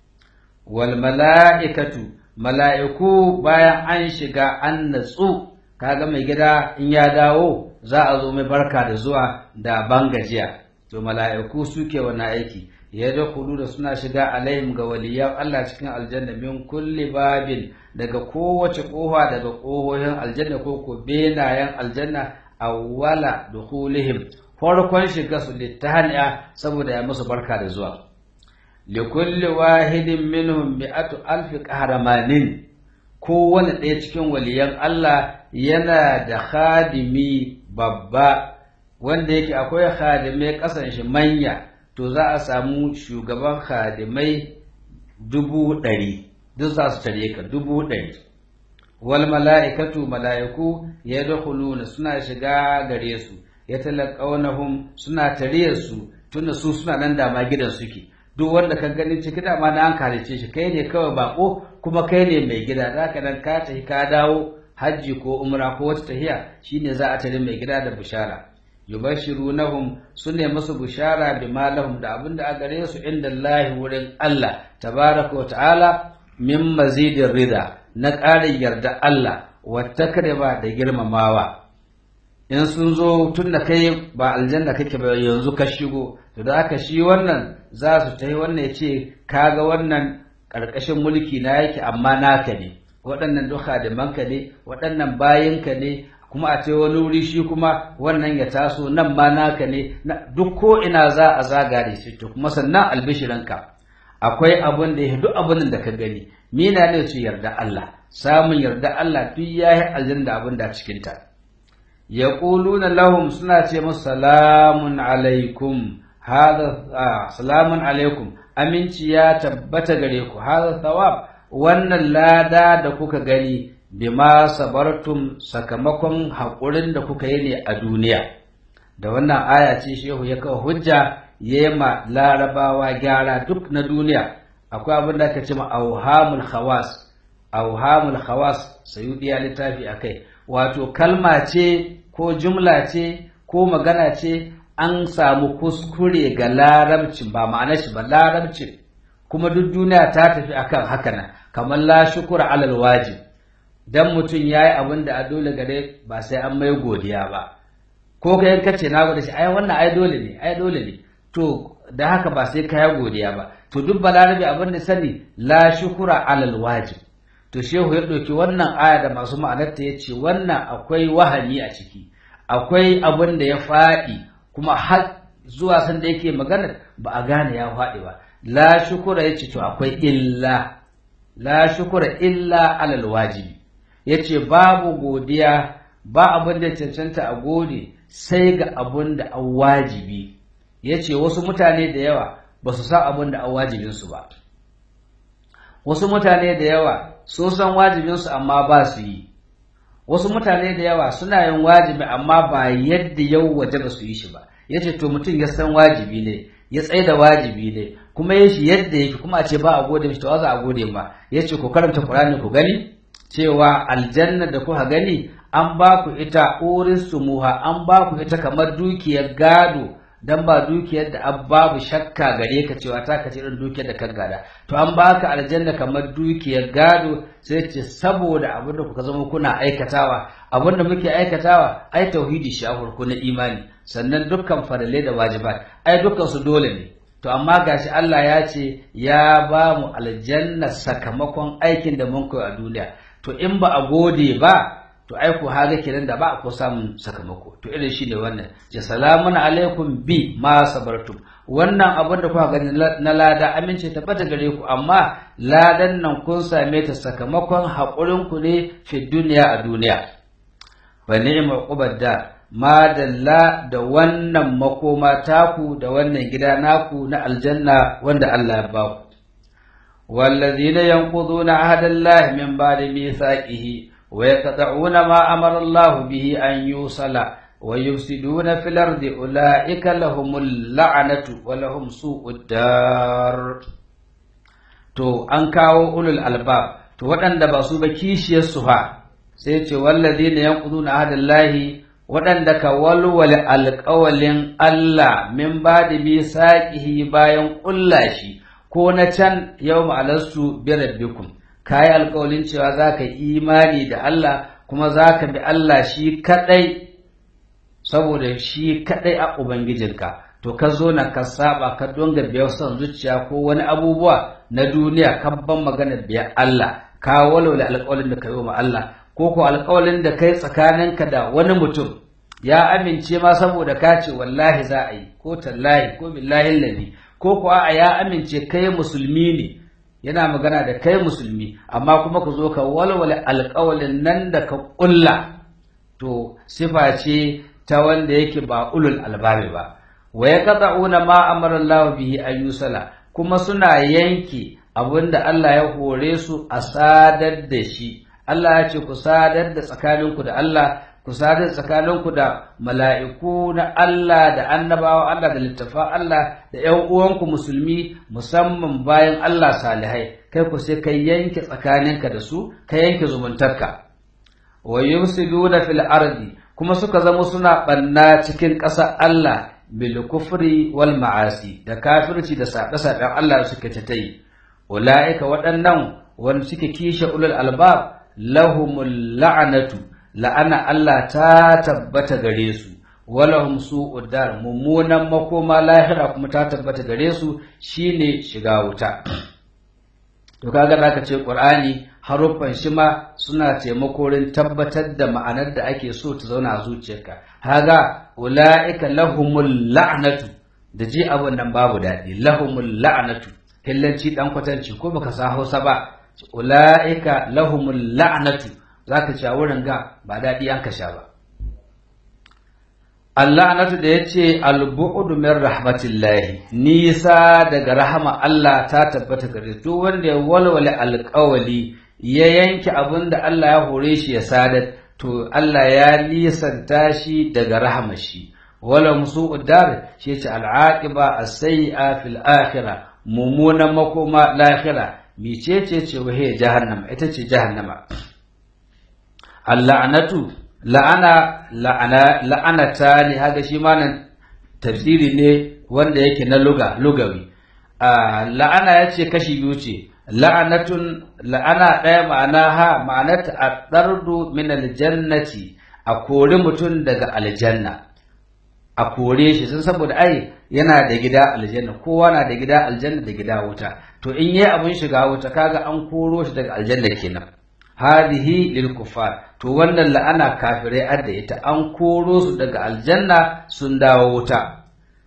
wal mala'ikatu mala'iku bayan an shiga an natsu kaga mai gida in ya dawo za a zo mai barka da zuwa da bangajiya to mala'iku suke wani aiki ya da da suna shiga alayhim ga waliyan Allah cikin aljanna min kulli babin daga kowace kofa daga kohohin aljanna ko ko benayen aljanna awwala dukhulihim farkon shiga su littahaniya saboda ya musu barka da zuwa likulli wahidin minhum mi'atu alfi qahramanin kowane ɗaya cikin waliyan Allah yana da khadimi babba wanda yake akwai khadimai ƙasan shi manya to za a samu shugaban khadimai dubu ɗari duk za su tare ka dubu ɗari wal mala'ikatu mala'iku ya suna shiga gare su ya talaqawnahum suna tare su tunda su suna nan da ma gidan suke duk wanda ka gani ciki dama na an kalice shi kai ne kawai bako kuma kai ne mai gida za ka nan ka tafi ka dawo hajji ko umra ko wata tahiya shine za a tare mai gida da bishara yubashirunahum sunne musu bishara bima lahum da abinda a gare su inda Allah wurin Allah tabaraka wa ta'ala min mazidin rida na ƙarin yarda Allah wata ba da girmamawa in sun zo tun da kai ba aljanna kake ba yanzu ka shigo to da aka shi wannan za su ta yi wannan ya ce kaga wannan ƙarƙashin mulki na yake amma naka ne waɗannan duka da manka ne waɗannan bayanka ne kuma a ce wani wuri shi kuma wannan ya taso nan ma naka ne duk ko ina za a zaga da shi to kuma sannan albishiranka akwai abin da ya duk abin da ka gani mina ne ce yarda Allah samun yarda Allah duk yayi aljanna abin da cikin ta yaquluna lahum suna ce musu salamun alaikum hada salamun alaikum aminci ya tabbata gare ku hada thawab wannan lada da kuka gani bima sabartum sakamakon haƙurin da kuka yi ne a duniya da wannan aya ce shehu ya kawo hujja ya ma larabawa gyara duk na duniya akwai abin da aka ce ma auhamul khawas auhamul khawas sayudi ya littafi akai wato kalma ce ko jumla ce ko magana ce an samu kuskure ga larabci ba ma'ana shi ba larabci kuma duk duniya ta tafi akan haka nan kamar la shukura alal wajib dan mutum yayi abin da a dole gare ba sai an mai godiya ba ko kai kace na gode shi ai wannan ai dole ne ai dole ne to da haka ba sai kaya godiya ba to duk balarabe abin da sani la shukura alal wajib to shehu ya ɗauki wannan aya da masu ma'anarta ya ce wannan akwai wahani a ciki akwai abin da ya faɗi kuma har zuwa sanda yake maganar ba a gane ya faɗi ba la shukura ya ce to akwai illa la shukura illa alal wajibi ya ce babu godiya ba abin da cancanta a gode sai ga abin da an wajibi ya ce wasu mutane da yawa ba su san abin da an wajibinsu ba wasu mutane da yawa sun san wajibinsu amma ba su yi wasu mutane da yawa suna yin wajibi amma ba yadda yau waje ba su yi shi ba ya ce to mutum ya san wajibi ne ya tsaye da wajibi ne kuma ya shi yadda yake kuma a ce ba a gode mishi to za a gode ma ya ce ku karanta Qur'ani ku gani cewa aljanna da kuka gani an ba ku ita urin sumuha an ba ku ita kamar dukiyar gado dan ba dukiyar da babu shakka gare ka cewa ta kace irin dukiyar da ka gada to an baka aljanna kamar dukiyar gado sai ce saboda abin da kuka zama kuna aikatawa abin da muke aikatawa ai tauhidi shi a farko na imani sannan dukkan farale da wajibat ai dukkan su dole ne to amma gashi Allah ya ce ya ba mu aljanna sakamakon aikin da mun koyi a duniya to in ba a gode ba to ai ku haga kenan da ba ko samun sakamako to irin shi ne wannan ce salamun alaikum bi ma sabartum wannan abin da kuka gani na lada amince tabbata gare ku amma ladan nan kun same ta sakamakon haƙurin ku ne fi duniya a duniya wa ni'ma qubadda ma dalla da wannan makoma taku da wannan gida naku na aljanna wanda Allah ya ba ku والذين ينقضون عهد الله من بعد ميثاقه ويقطعون ما أمر الله به أن يوصل ويفسدون في الأرض أولئك لهم اللعنة ولهم سوء الدار to an kawo ulul albab to waɗanda ba su ba kishiyar su fa sai ce walladina yanquduna ahdallahi waɗanda ka walwale alƙawalin Allah min ba'di bi saqihi bayan ƙulla shi ko na can yau ma'alastu bi rabbikum ka yi alkawalin cewa za ka yi imani da Allah kuma za ka bi Allah shi kaɗai saboda shi kaɗai a Ubangijinka to ka zo na ka saba ka donga biyar son zuciya ko wani abubuwa na duniya ka ban maganar biyar Allah ka walwale alkawalin da ka yi wa Allah ko ko alkawalin da kai tsakaninka da wani mutum ya amince ma saboda ka ce wallahi za a yi ko tallahi ko billahi lalli ko ko a ya amince kai musulmi ne yana magana da kai musulmi amma kuma ku zo ka walwala alƙawalin nan da ka ƙulla to sifa ce ta wanda yake ba ulul albabi ba wa ya qata'una ma amara Allah bihi ayyusala kuma suna yanke abinda Allah ya hore su a sadar da shi Allah ya ce ku sadar da tsakaninku da Allah ku sadar tsakaninku da mala'iku na Allah da annabawa Allah da littafa Allah da ‘yan uwanku musulmi musamman bayan Allah salihai kai ku sai ka yanke tsakaninka da su ka yanke zumuntarka wa yufsiduna fil ardi kuma suka zama suna banna cikin ƙasar Allah bil kufri wal ma'asi da kafirci da saɓe-saɓen Allah suka ta yi ulaika waɗannan wanda suke kishe ulul albab lahumul la'anatu la'ana Allah ta tabbata gare su walahum su'ud dar mummunan makoma lahira kuma ta tabbata gare su shine shiga wuta to kaga zaka ce qur'ani haruffan shi ma suna taimakorin tabbatar da ma'anar da ake so ta zauna a zuciyarka haga ulaika lahumul la'natu da ji abun nan babu daɗi lahumul la'natu hillanci dan kwatanci ko baka sa Hausa ba ulaika lahumul la'natu zaka ci a wurin ga ba daɗi an ka sha ba Allah anatu da ya ce albu'udu min rahmatillahi nisa daga rahama Allah ta tabbata gare duk wanda ya walwale alƙawali ya yanke abin da Allah ya hore shi ya sadar to Allah ya nisanta shi daga rahama shi wala musu'ud dar shi ce al'aqiba as-sayyi'a fil akhirah mummunan makoma lahira micece ce wahe jahannama ita ce jahannama Allah anatu la'ana la'ana la'anata ne haka shi ma nan tafsiri ne wanda yake na luga lugawi la'ana ya ce kashi biyu ce la'anatun la'ana ɗaya ma'ana ha ma'anata a ɗardu min aljannati a kori mutum daga aljanna a kore shi sun saboda ai yana da gida aljanna kowa na da gida aljanna da gida wuta to in yi abin shiga wuta kaga an koro shi daga aljanna kenan hadihi lil kufar to wannan la'ana kafirai adda ita an koro su daga aljanna sun dawo wuta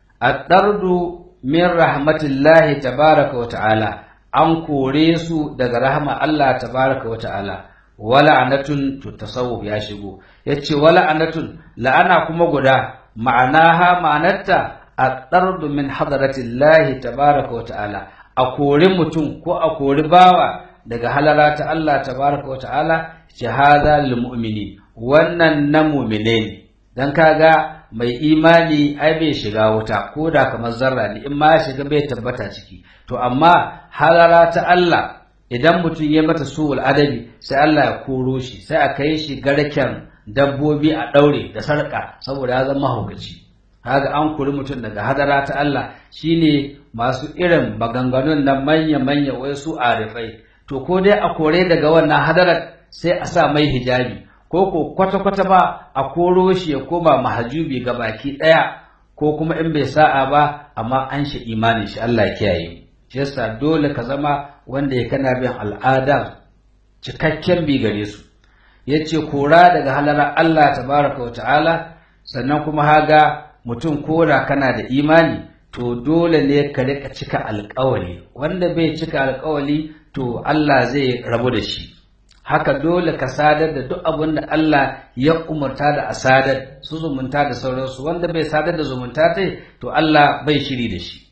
ad-dardu min rahmatillahi tabaraka wa ta'ala an kore su daga rahma Allah tabaraka wa ta'ala wala anatun to tasawuf ya shigo yace wala anatun la'ana kuma guda ma'anaha ma'anarta ad-dardu min hadratillahi tabaraka wa ta'ala a kori mutum ko a kori bawa daga halara ta Allah tabaraka wa ta'ala shahada lil mu'mini wannan na mu'mine ne dan kaga mai imani ai bai shiga wuta ko da kamar zarra ne in ma ya shiga bai tabbata ciki to amma halara ta Allah idan mutum ya mata suwul adabi sai Allah ya koro shi sai a kai shi garken dabbobi a daure da sarka saboda ya zama mahaukaci kaga an kori mutum daga hadara ta Allah shine masu irin maganganun na manya-manya wai su arifai to ko dai a kore daga wannan hadarar sai a sa mai hijabi ko ko kwata-kwata ba a koro shi ya koma mahajubi ga baki ɗaya ko kuma in bai sa'a ba amma an shi imanin shi Allah ya kiyaye shi yasa dole ka zama wanda ya kana bin al'ada cikakken bi gare su yace kora daga halara Allah tabaraka wa ta'ala sannan kuma haga mutum kora kana da imani to dole ne ka rika cika alƙawali wanda bai cika alƙawali to Allah zai rabu da shi haka dole ka sadar da duk abin da Allah ya umarta da a sadar su zumunta da sauransu wanda bai sadar da zumunta ta to Allah bai shiri da shi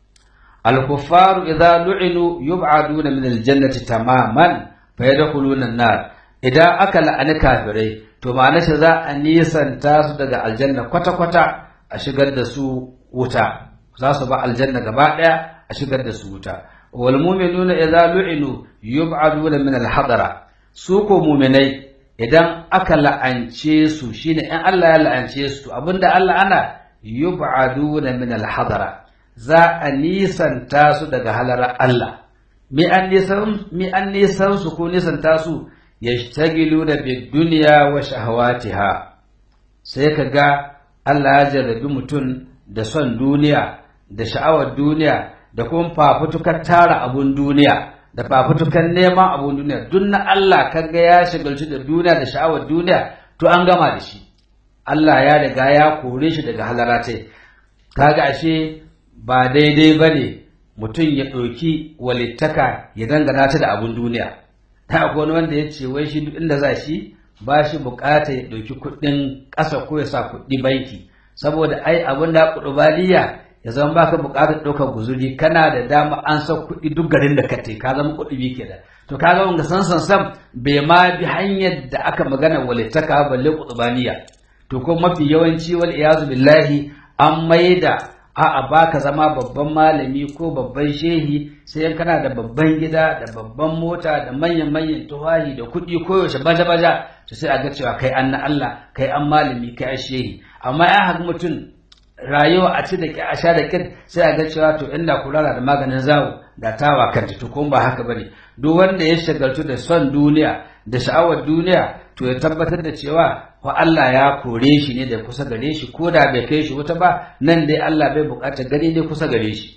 al-kuffaru idza lu'inu yub'aduna min al-jannati tamaman fa yadkhuluna an-nar idan aka la'ani kafirai to ma'ana shi za a nisanta su daga aljanna kwata-kwata a shigar da su wuta za su ba aljanna gaba daya a shigar da su wuta wal mu'minuna idza lu'inu yub'aduna min al-hadara su ko mu'minai idan aka la'ance su shine in Allah ya la'ance su abinda Allah ana yub'aduna min al-hadara za a nisanta su daga halara Allah mi an nisan mi an nisan su ko nisanta su yashtagiluna bid dunya wa shahawatiha sai kaga Allah ya jarrabi mutum da son duniya da sha'awar duniya da kuma fafutukar tara abun duniya da fafutukar neman abun duniya duk na Allah kaga ya shigalci da duniya da sha'awar duniya to an gama da shi Allah ya riga ya kore shi daga halaratai kaga ashe ba daidai bane mutum ya ɗauki walittaka ya dangana ta da abun duniya ta akwai wani wanda ya ce wai shi duk inda za shi ba shi bukata ya ɗauki kuɗin ƙasa ko ya sa kuɗi banki saboda ai abin da ƙudubaliya ya zama baka buƙatar ɗaukar guzuri kana da dama an san kuɗi duk garin da ka te ka zama kuɗi bi ke da to ka ga wanga san san sam bai ma bi hanyar da aka magana walittaka balle ƙudubaliya to ko mafi yawanci wal iyazu billahi an maida a'a baka zama babban malami ko babban shehi sai kana da babban gida da babban mota da manyan manyan tuwahi da kuɗi koyaushe baja baja to sai a ga cewa kai an na Allah kai an malami kai an shehi amma ya haka mutum rayuwa a ci da ki a sha da kin sai a ga cewa to inda kula da maganin zawo da tawa kanta to kuma ba haka bane duk wanda ya shagaltu da son duniya da sha'awar duniya to ya tabbatar da cewa fa Allah ya kore shi ne da kusa gare shi ko da bai kai shi wuta ba nan dai Allah bai bukatar gani ne kusa gare shi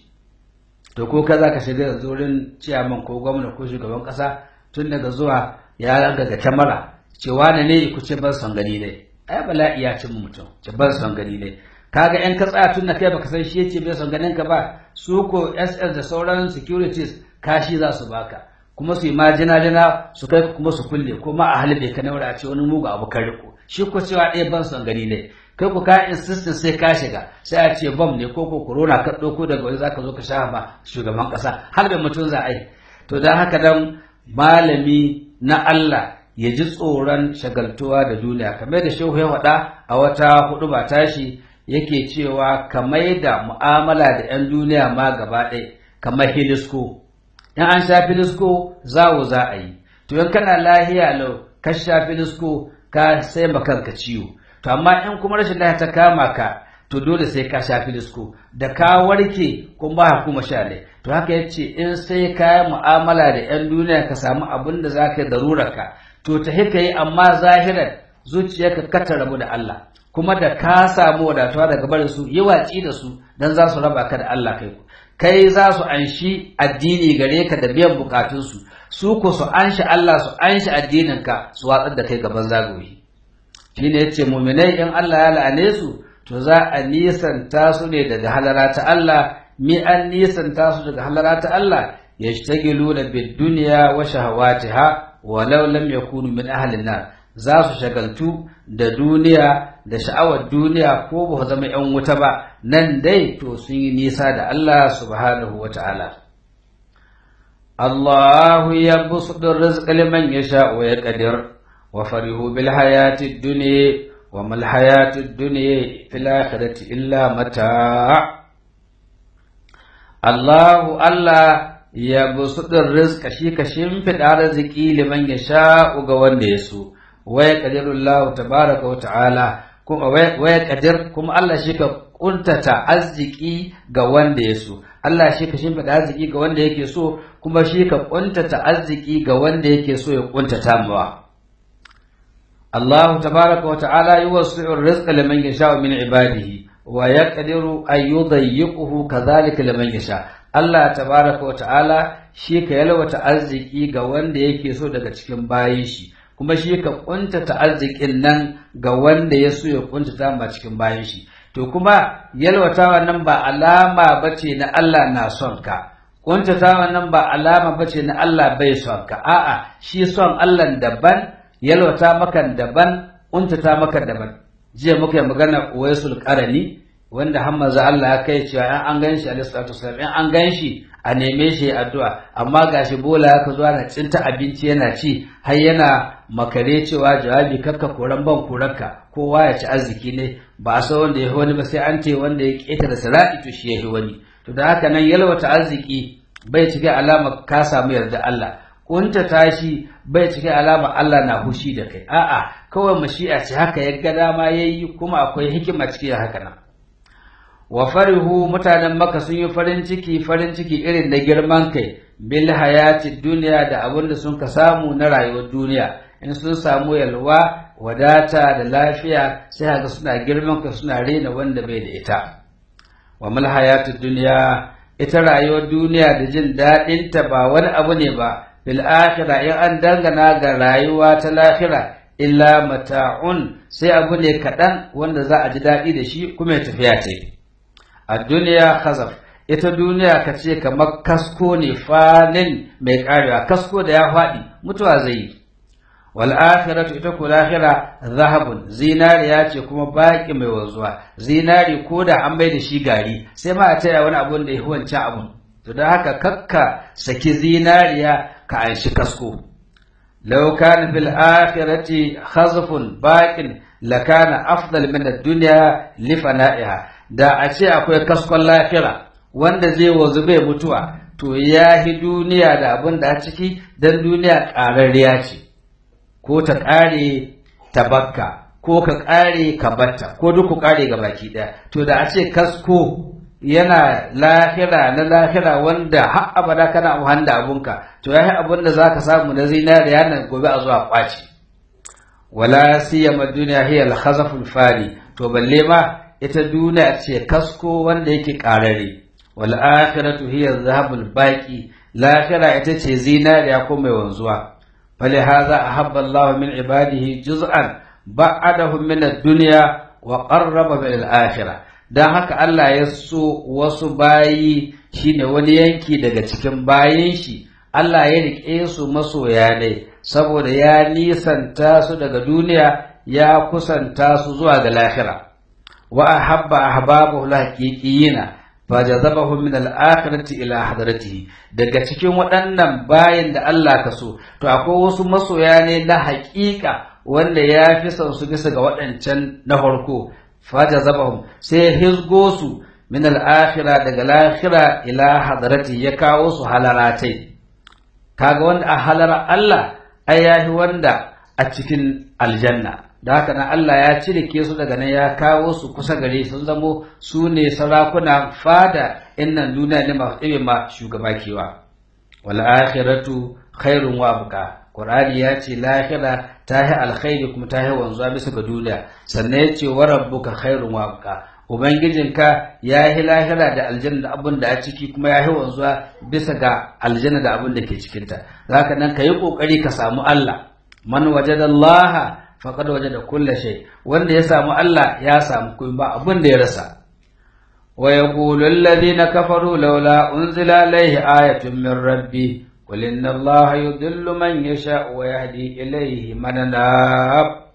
to ko ka za ka shiga zurin ciyaman ko gwamna ko shugaban kasa tun daga zuwa ya ga kyamara cewa ne ne ku ce ban son gani ne ai bala'i ya cin mutum ce ban son gani ne kaga yan ka tsaya tun da kai baka san shi yace bai son ganin ka ba su ko SS da sauran securities kashi za su baka kuma su yi majina jina su kai kuma su kulle kuma a halibe ka naura a ce wani mugu abu kan riko shi ko cewa ɗaya ban son gani ne kai ku ka insistin sai ka shiga sai a ce bom ne ko ko corona ka ɗauko daga wani zaka zo ka sha ma shugaban ƙasa har da mutum za a yi to don haka dan malami na Allah ya ji tsoron shagaltuwa da duniya kamar da shehu ya faɗa a wata hudu ba tashi yake cewa kamar da mu'amala da 'yan duniya ma gaba ɗaya kamar hilisko in an sha filisko zawo za a yi to in kana lahiya lau ka sha filisko ka sai kanka ciwo to amma in kuma rashin lafiya ta kama ka to dole sai ka sha filisko da ka warke kun ba kuma sha ne to haka yace in sai ka yi mu'amala da 'yan duniya ka samu abin da za ka yi ka to ta hika yi amma zahiran zuciyarka ka ta rabu da Allah kuma da ka samu wadatuwa daga barin su yi watsi da su dan za su raba ka da Allah kai kai za su anshi addini gare ka da biyan bukatunsu su ko su anshi Allah su anshi addininka su watsar da kai gaban zagoyi shine yace mu'minai in Allah ya la'ane su to za a nisanta su ne daga halara ta Allah mi an nisanta su daga halara ta Allah yashtagiluna bid dunya wa shahawatiha walau lam yakunu min ahli nar za su shagaltu da duniya da sha'awar duniya ko ba zama ‘yan wuta ba nan dai to sun yi nisa da Allah subhanahu wa ta'ala. Allahu ya busuɗin rizƙi liman ya sha wa ya ƙadir wa farihu bil hayati duniya wa mal hayati duniya fil akhirati illa mata Allahu Allah ya busuɗin rizƙa shi ka shimfiɗa arziki liman ya sha ga wanda ya so. waya qadirullahu tabaraka wa ta'ala kuma waya qadir kuma Allah shi ka kuntata arziki ga wanda ya so Allah shi ka shimfida arziki ga wanda yake so kuma shi ka kuntata arziki ga wanda yake so ya kuntata mawa Allah tabaraka wa ta'ala yuwasi'u rizqa liman yasha'u min ibadihi wa yaqdiru an yudayyiquhu kadhalika liman yasha Allah tabaraka wa ta'ala shi ka yalwata arziki ga wanda yake so daga cikin bayin shi kuma shi ka kuntata arzikin nan ga wanda ya so ya kuntata ma cikin bayan shi to kuma yalwatawa nan ba alama bace na Allah na son ka kuntatawa nan ba alama bace na Allah bai son ka a'a shi son Allah daban yalwata maka daban kuntata maka daban jiya muka yi magana Uwaisul Qarani wanda hammaza Allah ya kai cewa in an ganshi alaihi salatu wasallam in an ganshi a neme shi addu'a amma gashi bola ya zuwa na cinta abinci yana ci har yana makare cewa jawabi kakka koran ban koranka kowa ya ci arziki ne ba a san wanda ya wani ba sai an ce wanda ya keta da sirati to shi ya wani to da haka nan yalwata arziki bai cike alama ka samu yarda Allah kunta tashi bai cike alama Allah na hushi da kai a'a kawai mashi'a ce haka ya ga dama yayi kuma akwai hikima cikin haka nan wa farihu mutanen maka sun yi farin ciki farin ciki irin da girman kai bil hayati duniya da abin da sun ka samu na rayuwar duniya in sun samu yalwa wadata da lafiya sai haka suna girman kai suna rena wanda bai da ita wa mal hayati duniya ita rayuwar duniya da jin daɗin ta ba wani abu ne ba bil akhirah in an dangana ga rayuwa ta lahira illa mata'un sai abu ne kaɗan wanda za a ji daɗi da shi kuma ya tafiya ce a duniya khazaf ita duniya ka ce kamar kasko ne fanin mai karewa kasko da ya faɗi mutuwa zai yi wal akhiratu ita ko lahira zahabun zinariya ce kuma baki mai wanzuwa zinari ko da an bai da shi gari sai ma a taya wani abun da ya wancan abun to da haka kakka saki zinariya ka anshi kasko law kana fil akhirati khazfun baqin lakana afdal min ad-dunya li fana'iha da a ce akwai kaskon lafira wanda zai wanzu bai mutuwa to ya hi duniya da abin da a ciki don duniya ƙararriya ce ko ta ƙare tabakka ko ka ƙare ka batta ko duk ku ƙare ga baki ɗaya to da a ce kasko yana lahira na lahira wanda har abada kana amfani da abunka to yayi abun da zaka samu na zinariya nan gobe a zuwa kwaci wala siyama duniya hiya al-khazaful fani to balle ma ita duniya ce kasko wanda yake karare wal akhiratu hiya zahabul baqi lahira ita ce zinariya ko mai wanzuwa fali hadha ahabba Allah min ibadihi juz'an ba'adahu min ad-dunya wa qarraba bil akhirah dan haka Allah ya so wasu bayi shine wani yanki daga cikin bayin shi Allah ya rike su masoya ne saboda ya nisanta su daga duniya ya kusanta su zuwa ga lahira wa ahabba ahbabahu lahaqiqiyina fajazabahum min al-akhirati ila hadratihi daga cikin waɗannan bayin da Allah ka so to akwai wasu masoya ne na haƙiƙa wanda ya fi son su bisa ga waɗancan na farko fajazabahum sai ya hizgo su min al-akhira daga lahira ila hadrati ya kawo su halaratai kaga wanda a halara Allah ai yahi wanda a cikin aljanna da haka nan Allah ya cirike su daga nan ya kawo su kusa gare sun zamo su ne sarakuna fada innan duniya ne masu ɗibe ma shugaba kewa wal akhiratu khairun wa abqa qur'ani ya ce lahira ta yi alkhairi kuma ta yi wanzuwa bisa ga duniya sannan ya ce wa rabbuka khairun wa abqa ubangijinka ya yi lahira da aljanna da abin da a ciki kuma ya yi wanzuwa bisa ga aljanna da abin da ke cikinta zaka nan ka yi kokari ka samu Allah man wajadallaha faqad wajada kulla shay wanda ya samu Allah ya samu kuma ba abin da ya rasa wa yaqulu alladhina kafaru laula unzila alayhi ayatun min rabbi qul inna allaha yudillu man yasha wa yahdi ilayhi man anab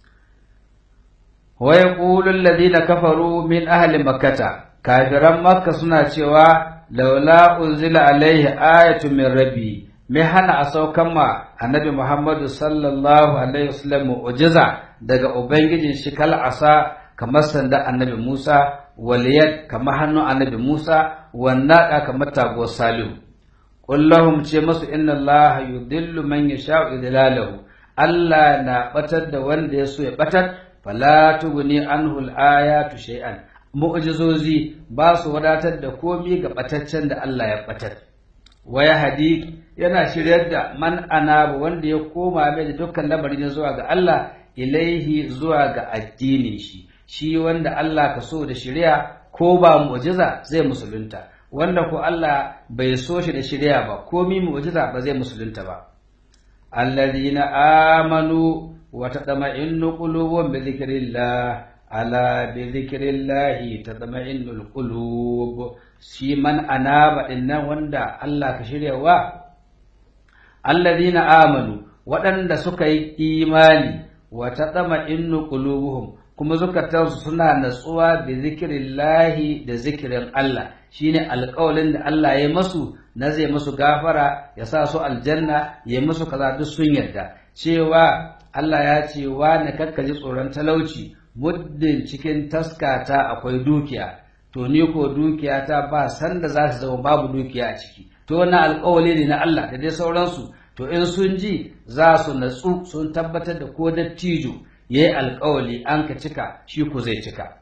wa yaqulu alladhina kafaru min ahli makkah kafiran makka suna cewa laula unzila alayhi ayatun min rabbi me hana a saukan ma annabi Muhammadu sallallahu alaihi wasallam mu'jiza daga ubangijin shi kal asa kamar sanda annabi Musa waliyad kamar hannun annabi Musa wannaka kamar tago salihu qul lahum ce masu inna Allah yudillu man yasha'u idlalahu Allah na batar da wanda ya so ya batar fala tuguni anhu al-ayatu shay'an mu'jizozi ba su wadatar da komi ga bataccen da Allah ya batar waya hadi yana shiryar da man anabu wanda ya koma mai da dukkan lamarin zuwa ga Allah ilaihi zuwa ga addinin shi shi wanda Allah ka so da shirya ko ba mu'jiza zai musulunta wanda ko Allah bai so shi da shirya ba komi mu'jiza ba zai musulunta ba alladhina amanu wa tatma'innu qulubuhum bi dhikrillah ala bi dhikrillahi tatma'innul qulub shi man anaba dinnan wanda Allah ka shiryawa alladhina amanu waɗanda suka yi imani wa tatma'innu qulubuhum kuma zukatansu suna natsuwa bi zikrillahi da zikirin Allah shine alƙawalin da Allah ya masu na zai masu gafara ya sa su aljanna ya musu kaza duk sun yarda cewa Allah ya ce wa na kakkaji tsoron talauci muddin cikin taskata akwai dukiya to ni ko dukiya ta ba sanda za su zama babu dukiya a ciki to wannan alƙawali ne na Allah da dai sauransu to in sun ji za su natsu sun tabbatar da ko dattijo ya yi alƙawali an ka cika shi ku zai cika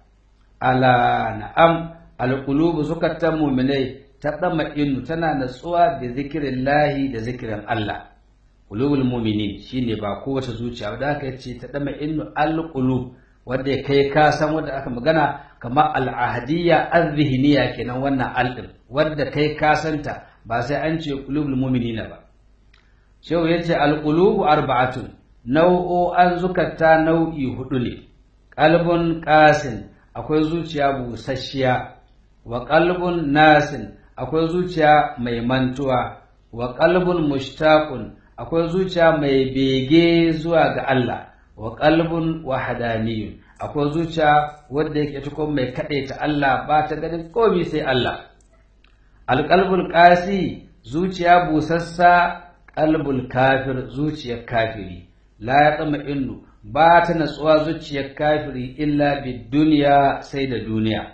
ala na'am alƙulubu zukatan muminai ta ɗama inu tana natsuwa da zikirin lahi da zikirin Allah ƙulubul muminin shine ba kowace zuciya da aka ce ta ɗama inu alƙulub wanda ya kai ka san wanda aka magana kamar al'ahadiyya azhiniya kenan wannan al'in wanda kai ka santa ba sai an ce qulubul mu'minina ba shehu yace al-qulubu arba'atun nau'o'an zukata nau'i hudu ne qalbun qasin akwai zuciya busasshiya wa qalbun nasin akwai zuciya mai mantuwa wa qalbun mushtaqun akwai zuciya mai bege zuwa ga Allah wa qalbun wahdaniyun akwai zuciya wanda yake tuko mai kaɗe ta Allah ba ta ganin komai sai Allah alqalbul qasi zuciya busassa qalbul kafir zuciyar kafiri la yatma innu ba ta natsuwa zuciyar kafiri illa bid duniya sai da duniya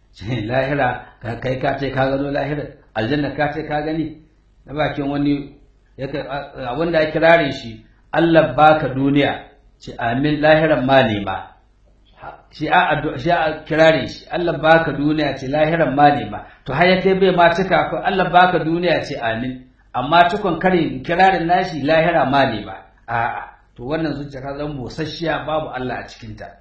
lahira kai ka ce ka gano lahira aljanna ka ce ka gani na bakin wani wanda ya kirare shi Allah baka duniya ce amin lahiran ma nema shi a addu'a shi a kirare shi Allah baka duniya ce lahiran ma nema to har ya kai bai ma cika ko Allah baka duniya ce amin amma tukun kare kirarin nashi lahira ma nema a'a to wannan zuciya ta zama busasshiya babu Allah a cikin ta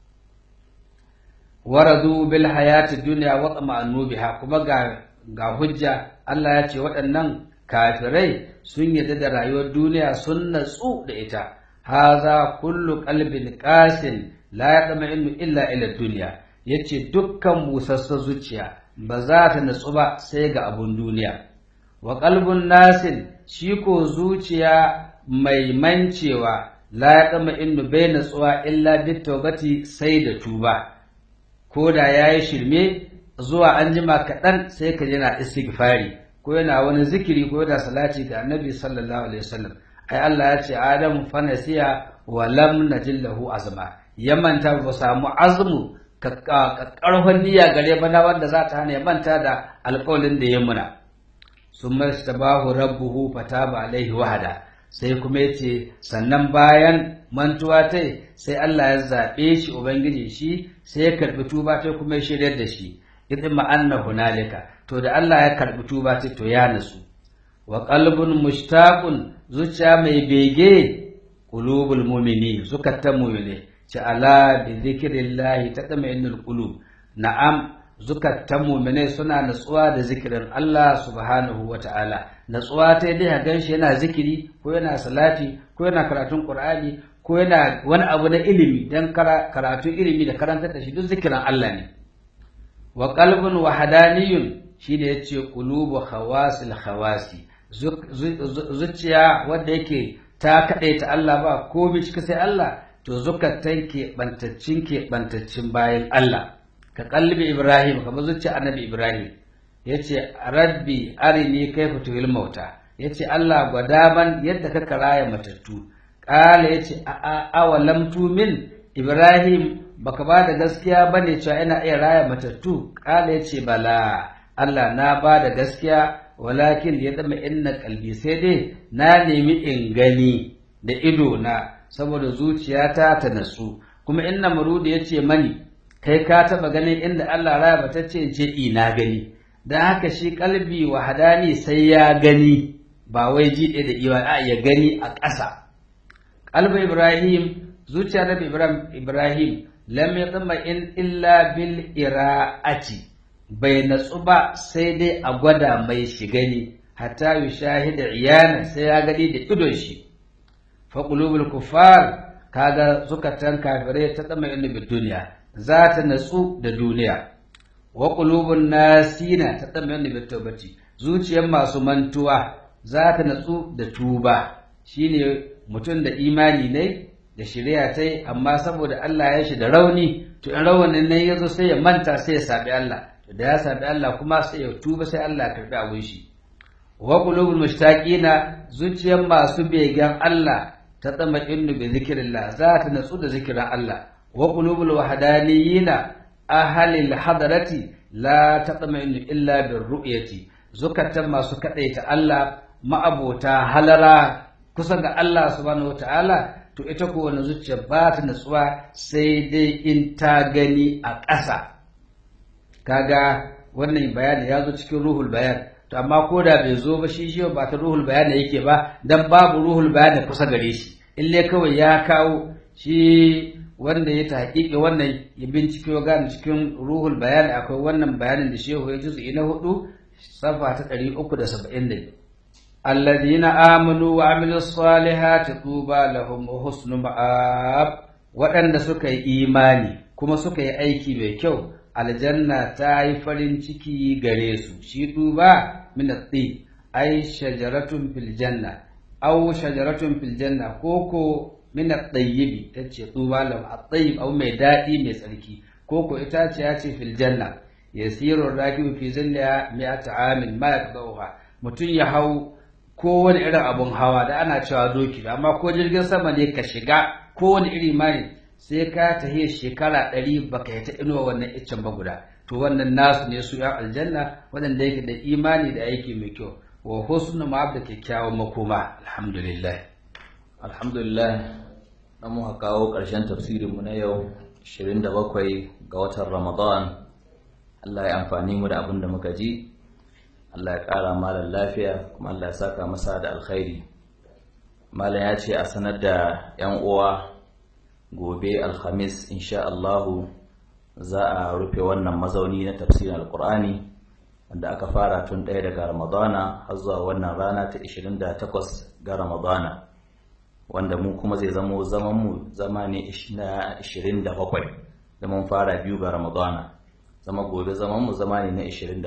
waradu bil hayati dunya wa tama'annu biha kuma ga ga hujja Allah ya ce waɗannan kafirai sun yarda da rayuwar duniya sun natsu da ita haza kullu qalbin qasin la yatma'innu illa ila dunya yace dukkan busassa zuciya ba za ta natsu ba sai ga abun duniya wa qalbun nasin shi ko zuciya mai mancewa la yatma'innu bai natsuwa illa bit tawbati sai da tuba ko da yayi shirme zuwa an jima kaɗan sai ka yana istighfari ko yana wani zikiri ko yana salati ga annabi sallallahu alaihi wasallam ai Allah ya ce Adam fa nasiya wa lam najil lahu azma ya manta ba samu azmu karfan niyya gare ba na wanda za ta hana ya manta da alƙawalin da ya muna summa istabahu rabbuhu fataba alaihi wahada sai kuma yace sannan bayan mantuwa ta sai Allah ya zaɓe shi ubangiji shi sai ya karɓi tuba ta kuma ya shiryar da shi idin ma'anna hunalika to da Allah ya karɓi tuba ta to ya nasu wa qalbun mushtaqun zuciya mai bege qulubul mu'mini zukatan mu'mini ci ala bi zikrillahi tatma'innul qulub na'am zukatan mu'mini suna natsuwa da zikirin Allah subhanahu wata'ala natsuwa ta dai ga shi yana zikiri ko yana salati ko yana karatun qur'ani ko yana wani abu na ilimi dan karatu ilimi da karantar da shi duk zikirin Allah ne wa qalbun wahadaniyun shine yace qulubu khawasil khawasi zuciya wanda yake ta kaɗai ta Allah ba komai cika sai Allah to zukatan ke bantaccin ke bantaccin bayan Allah ka kalbi Ibrahim kamar zuciya annabi Ibrahim yace rabbi arini kaifa tuhil mauta yace Allah gwada man yadda ka karaya matattu kala yace a a awalam tumin Ibrahim baka ba da gaskiya bane cewa ina iya raya matattu kala yace bala Allah na ba da gaskiya walakin ya zama inna kalbi sai dai na nemi in gani da ido na saboda zuciyata ta nasu kuma inna marudi ya ce mani kai ka taba ganin inda Allah raya bata ce ce ina gani dan haka shi kalbi wahadani sai ya gani ba wai ji da iwa a ya gani a ƙasa kalbi ibrahim zuciya nabi ibrahim ibrahim lam yatma in illa bil ira'ati bai natsu ba sai dai a gwada mai shi gani hatta yi shahida iyana sai ya gani da idon shi fa qulubul kuffar kaga zukatan kafirai ta tsama inda bi duniya za ta natsu da duniya wa qulubun nasina ta tsama inda bi tawbati zuciyar masu mantuwa za ta natsu da tuba shine mutum da imani ne da shari'a ta amma saboda Allah ya shi da rauni to in rawanin ne yazo sai ya manta sai ya sabi Allah da ya sami Allah kuma sai ya tuba sai Allah ya karbi abin shi wa qulubul mushtaqina zuciyar masu begen Allah ta tsama innu bi zikrillah za ta natsu da zikirin Allah wa qulubul wahdaniyina ahalil hadarati la tatma'innu illa bir ru'yati zukatan masu kadaita Allah ma'abota halara kusa ga Allah subhanahu wataala to ita ko wannan zuciya ba ta natsuwa sai dai in ta gani a ƙasa kaga wannan bayani ya zo cikin ruhul bayan to amma ko da bai zo ba shi shi ba ta ruhul bayan yake ba dan babu ruhul bayan kusa gare shi ille kawai ya kawo shi wanda ya tahqiqi wannan ya bincike ya gane cikin ruhul bayan akwai wannan bayanin da shehu ya juz'i na hudu safa ta 370 alladhina amanu wa amilus salihati tuba lahum husnu ma'ab waɗanda suka yi imani kuma suka yi aiki mai kyau aljanna ta yi farin ciki gare su shi duba min at-tib ay shajaratun fil janna aw shajaratun fil janna koko min at-tayyib tace duba lam at-tayyib aw mai dadi mai tsarki koko ita ce ya ce fil janna yasiru rakibu fi zilla mi'ata amin ma yaqdaha mutun ya hau kowane irin abun hawa da ana cewa doki amma ko jirgin sama ne ka shiga kowane iri ma ne sai ka tahi shekara ɗari baka yi ta inuwa wannan iccen ba guda to wannan nasu ne su yan aljanna waɗanda yake da imani da aiki mai kyau wa husnu ma da kyakkyawan makoma alhamdulillah alhamdulillah na muka kawo ƙarshen tafsirinmu na yau 27 ga watan ramadan Allah ya amfani mu da abin da muka ji Allah ya ƙara malam lafiya kuma Allah ya saka masa da alkhairi malam ya ce a sanar da 'yan uwa gobe alhamis insha Allahu za a rufe wannan mazauni na tafsirin alkur'ani wanda aka fara tun ɗaya daga ramadana har zuwa wannan rana ta 28 ga ramadana wanda mu kuma zai zamo zaman mu zama ne na 27 da mun fara biyu ga ramadana zama gobe zaman mu zama ne na 27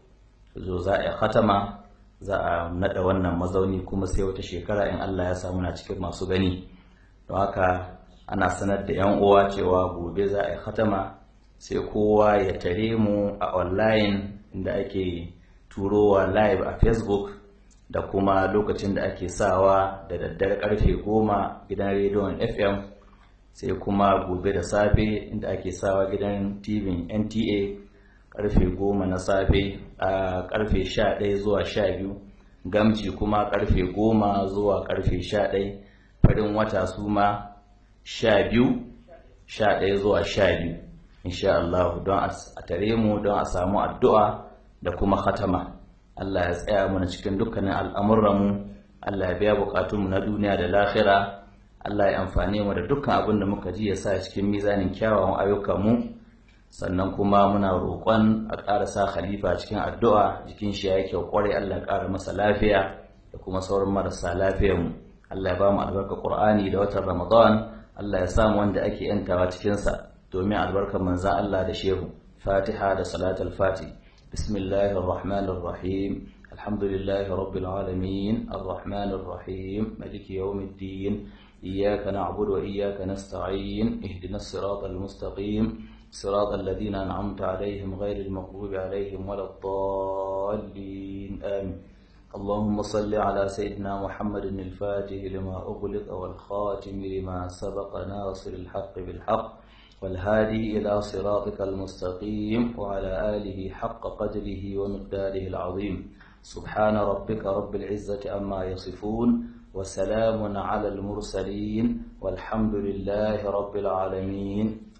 zo za a khatama za a nada wannan mazauni kuma sai wata shekara in Allah ya samu na cikin masu gani don haka ana sanar da yan uwa cewa gobe za a khatama sai kowa ya tare mu a online inda ake turowa live a facebook da kuma lokacin da ake sawa da daddare karfe goma gidan rediyon fm sai kuma gobe da safe inda ake sawa gidan tv nta karfe goma na safe a karfe sha ɗaya zuwa sha biyu gamji kuma karfe goma zuwa karfe sha ɗaya farin wata su ma sha biyu sha ɗaya zuwa sha biyu insha Allah don a tare mu don a samu addu'a da kuma khatama Allah ya tsaya mana cikin dukkanin al'amuranmu Allah ya biya bukatunmu na duniya da lahira Allah ya amfane mu da dukkan abin da muka ji ya sa cikin mizanin kyawawan ayyukanmu sannan kuma muna roƙon a ƙara sa khalifa cikin addu'a jikin shi ya kyau ƙwarai Allah ya ƙara masa lafiya da kuma sauran marasa lafiyarmu Allah ya ba mu albarka Qur'ani da watan Ramadan Allah ya samu wanda ake yantawa cikinsa domin albarkar manzan Allah da shehu fatiha da salatul fati bismillahir rahmanir rahim alhamdulillahi rabbil alamin arrahmanir rahim maliki yawmiddin iyyaka na'budu wa iyyaka nasta'in ihdinas siratal mustaqim صراط الذين أنعمت عليهم غير المغضوب عليهم ولا الضالين آمين اللهم صل على سيدنا محمد الفاتح لما أغلق والخاتم لما سبق ناصر الحق بالحق والهادي إلى صراطك المستقيم وعلى آله حق قدره ومقداره العظيم سبحان ربك رب العزة أما يصفون وسلام على المرسلين والحمد لله رب العالمين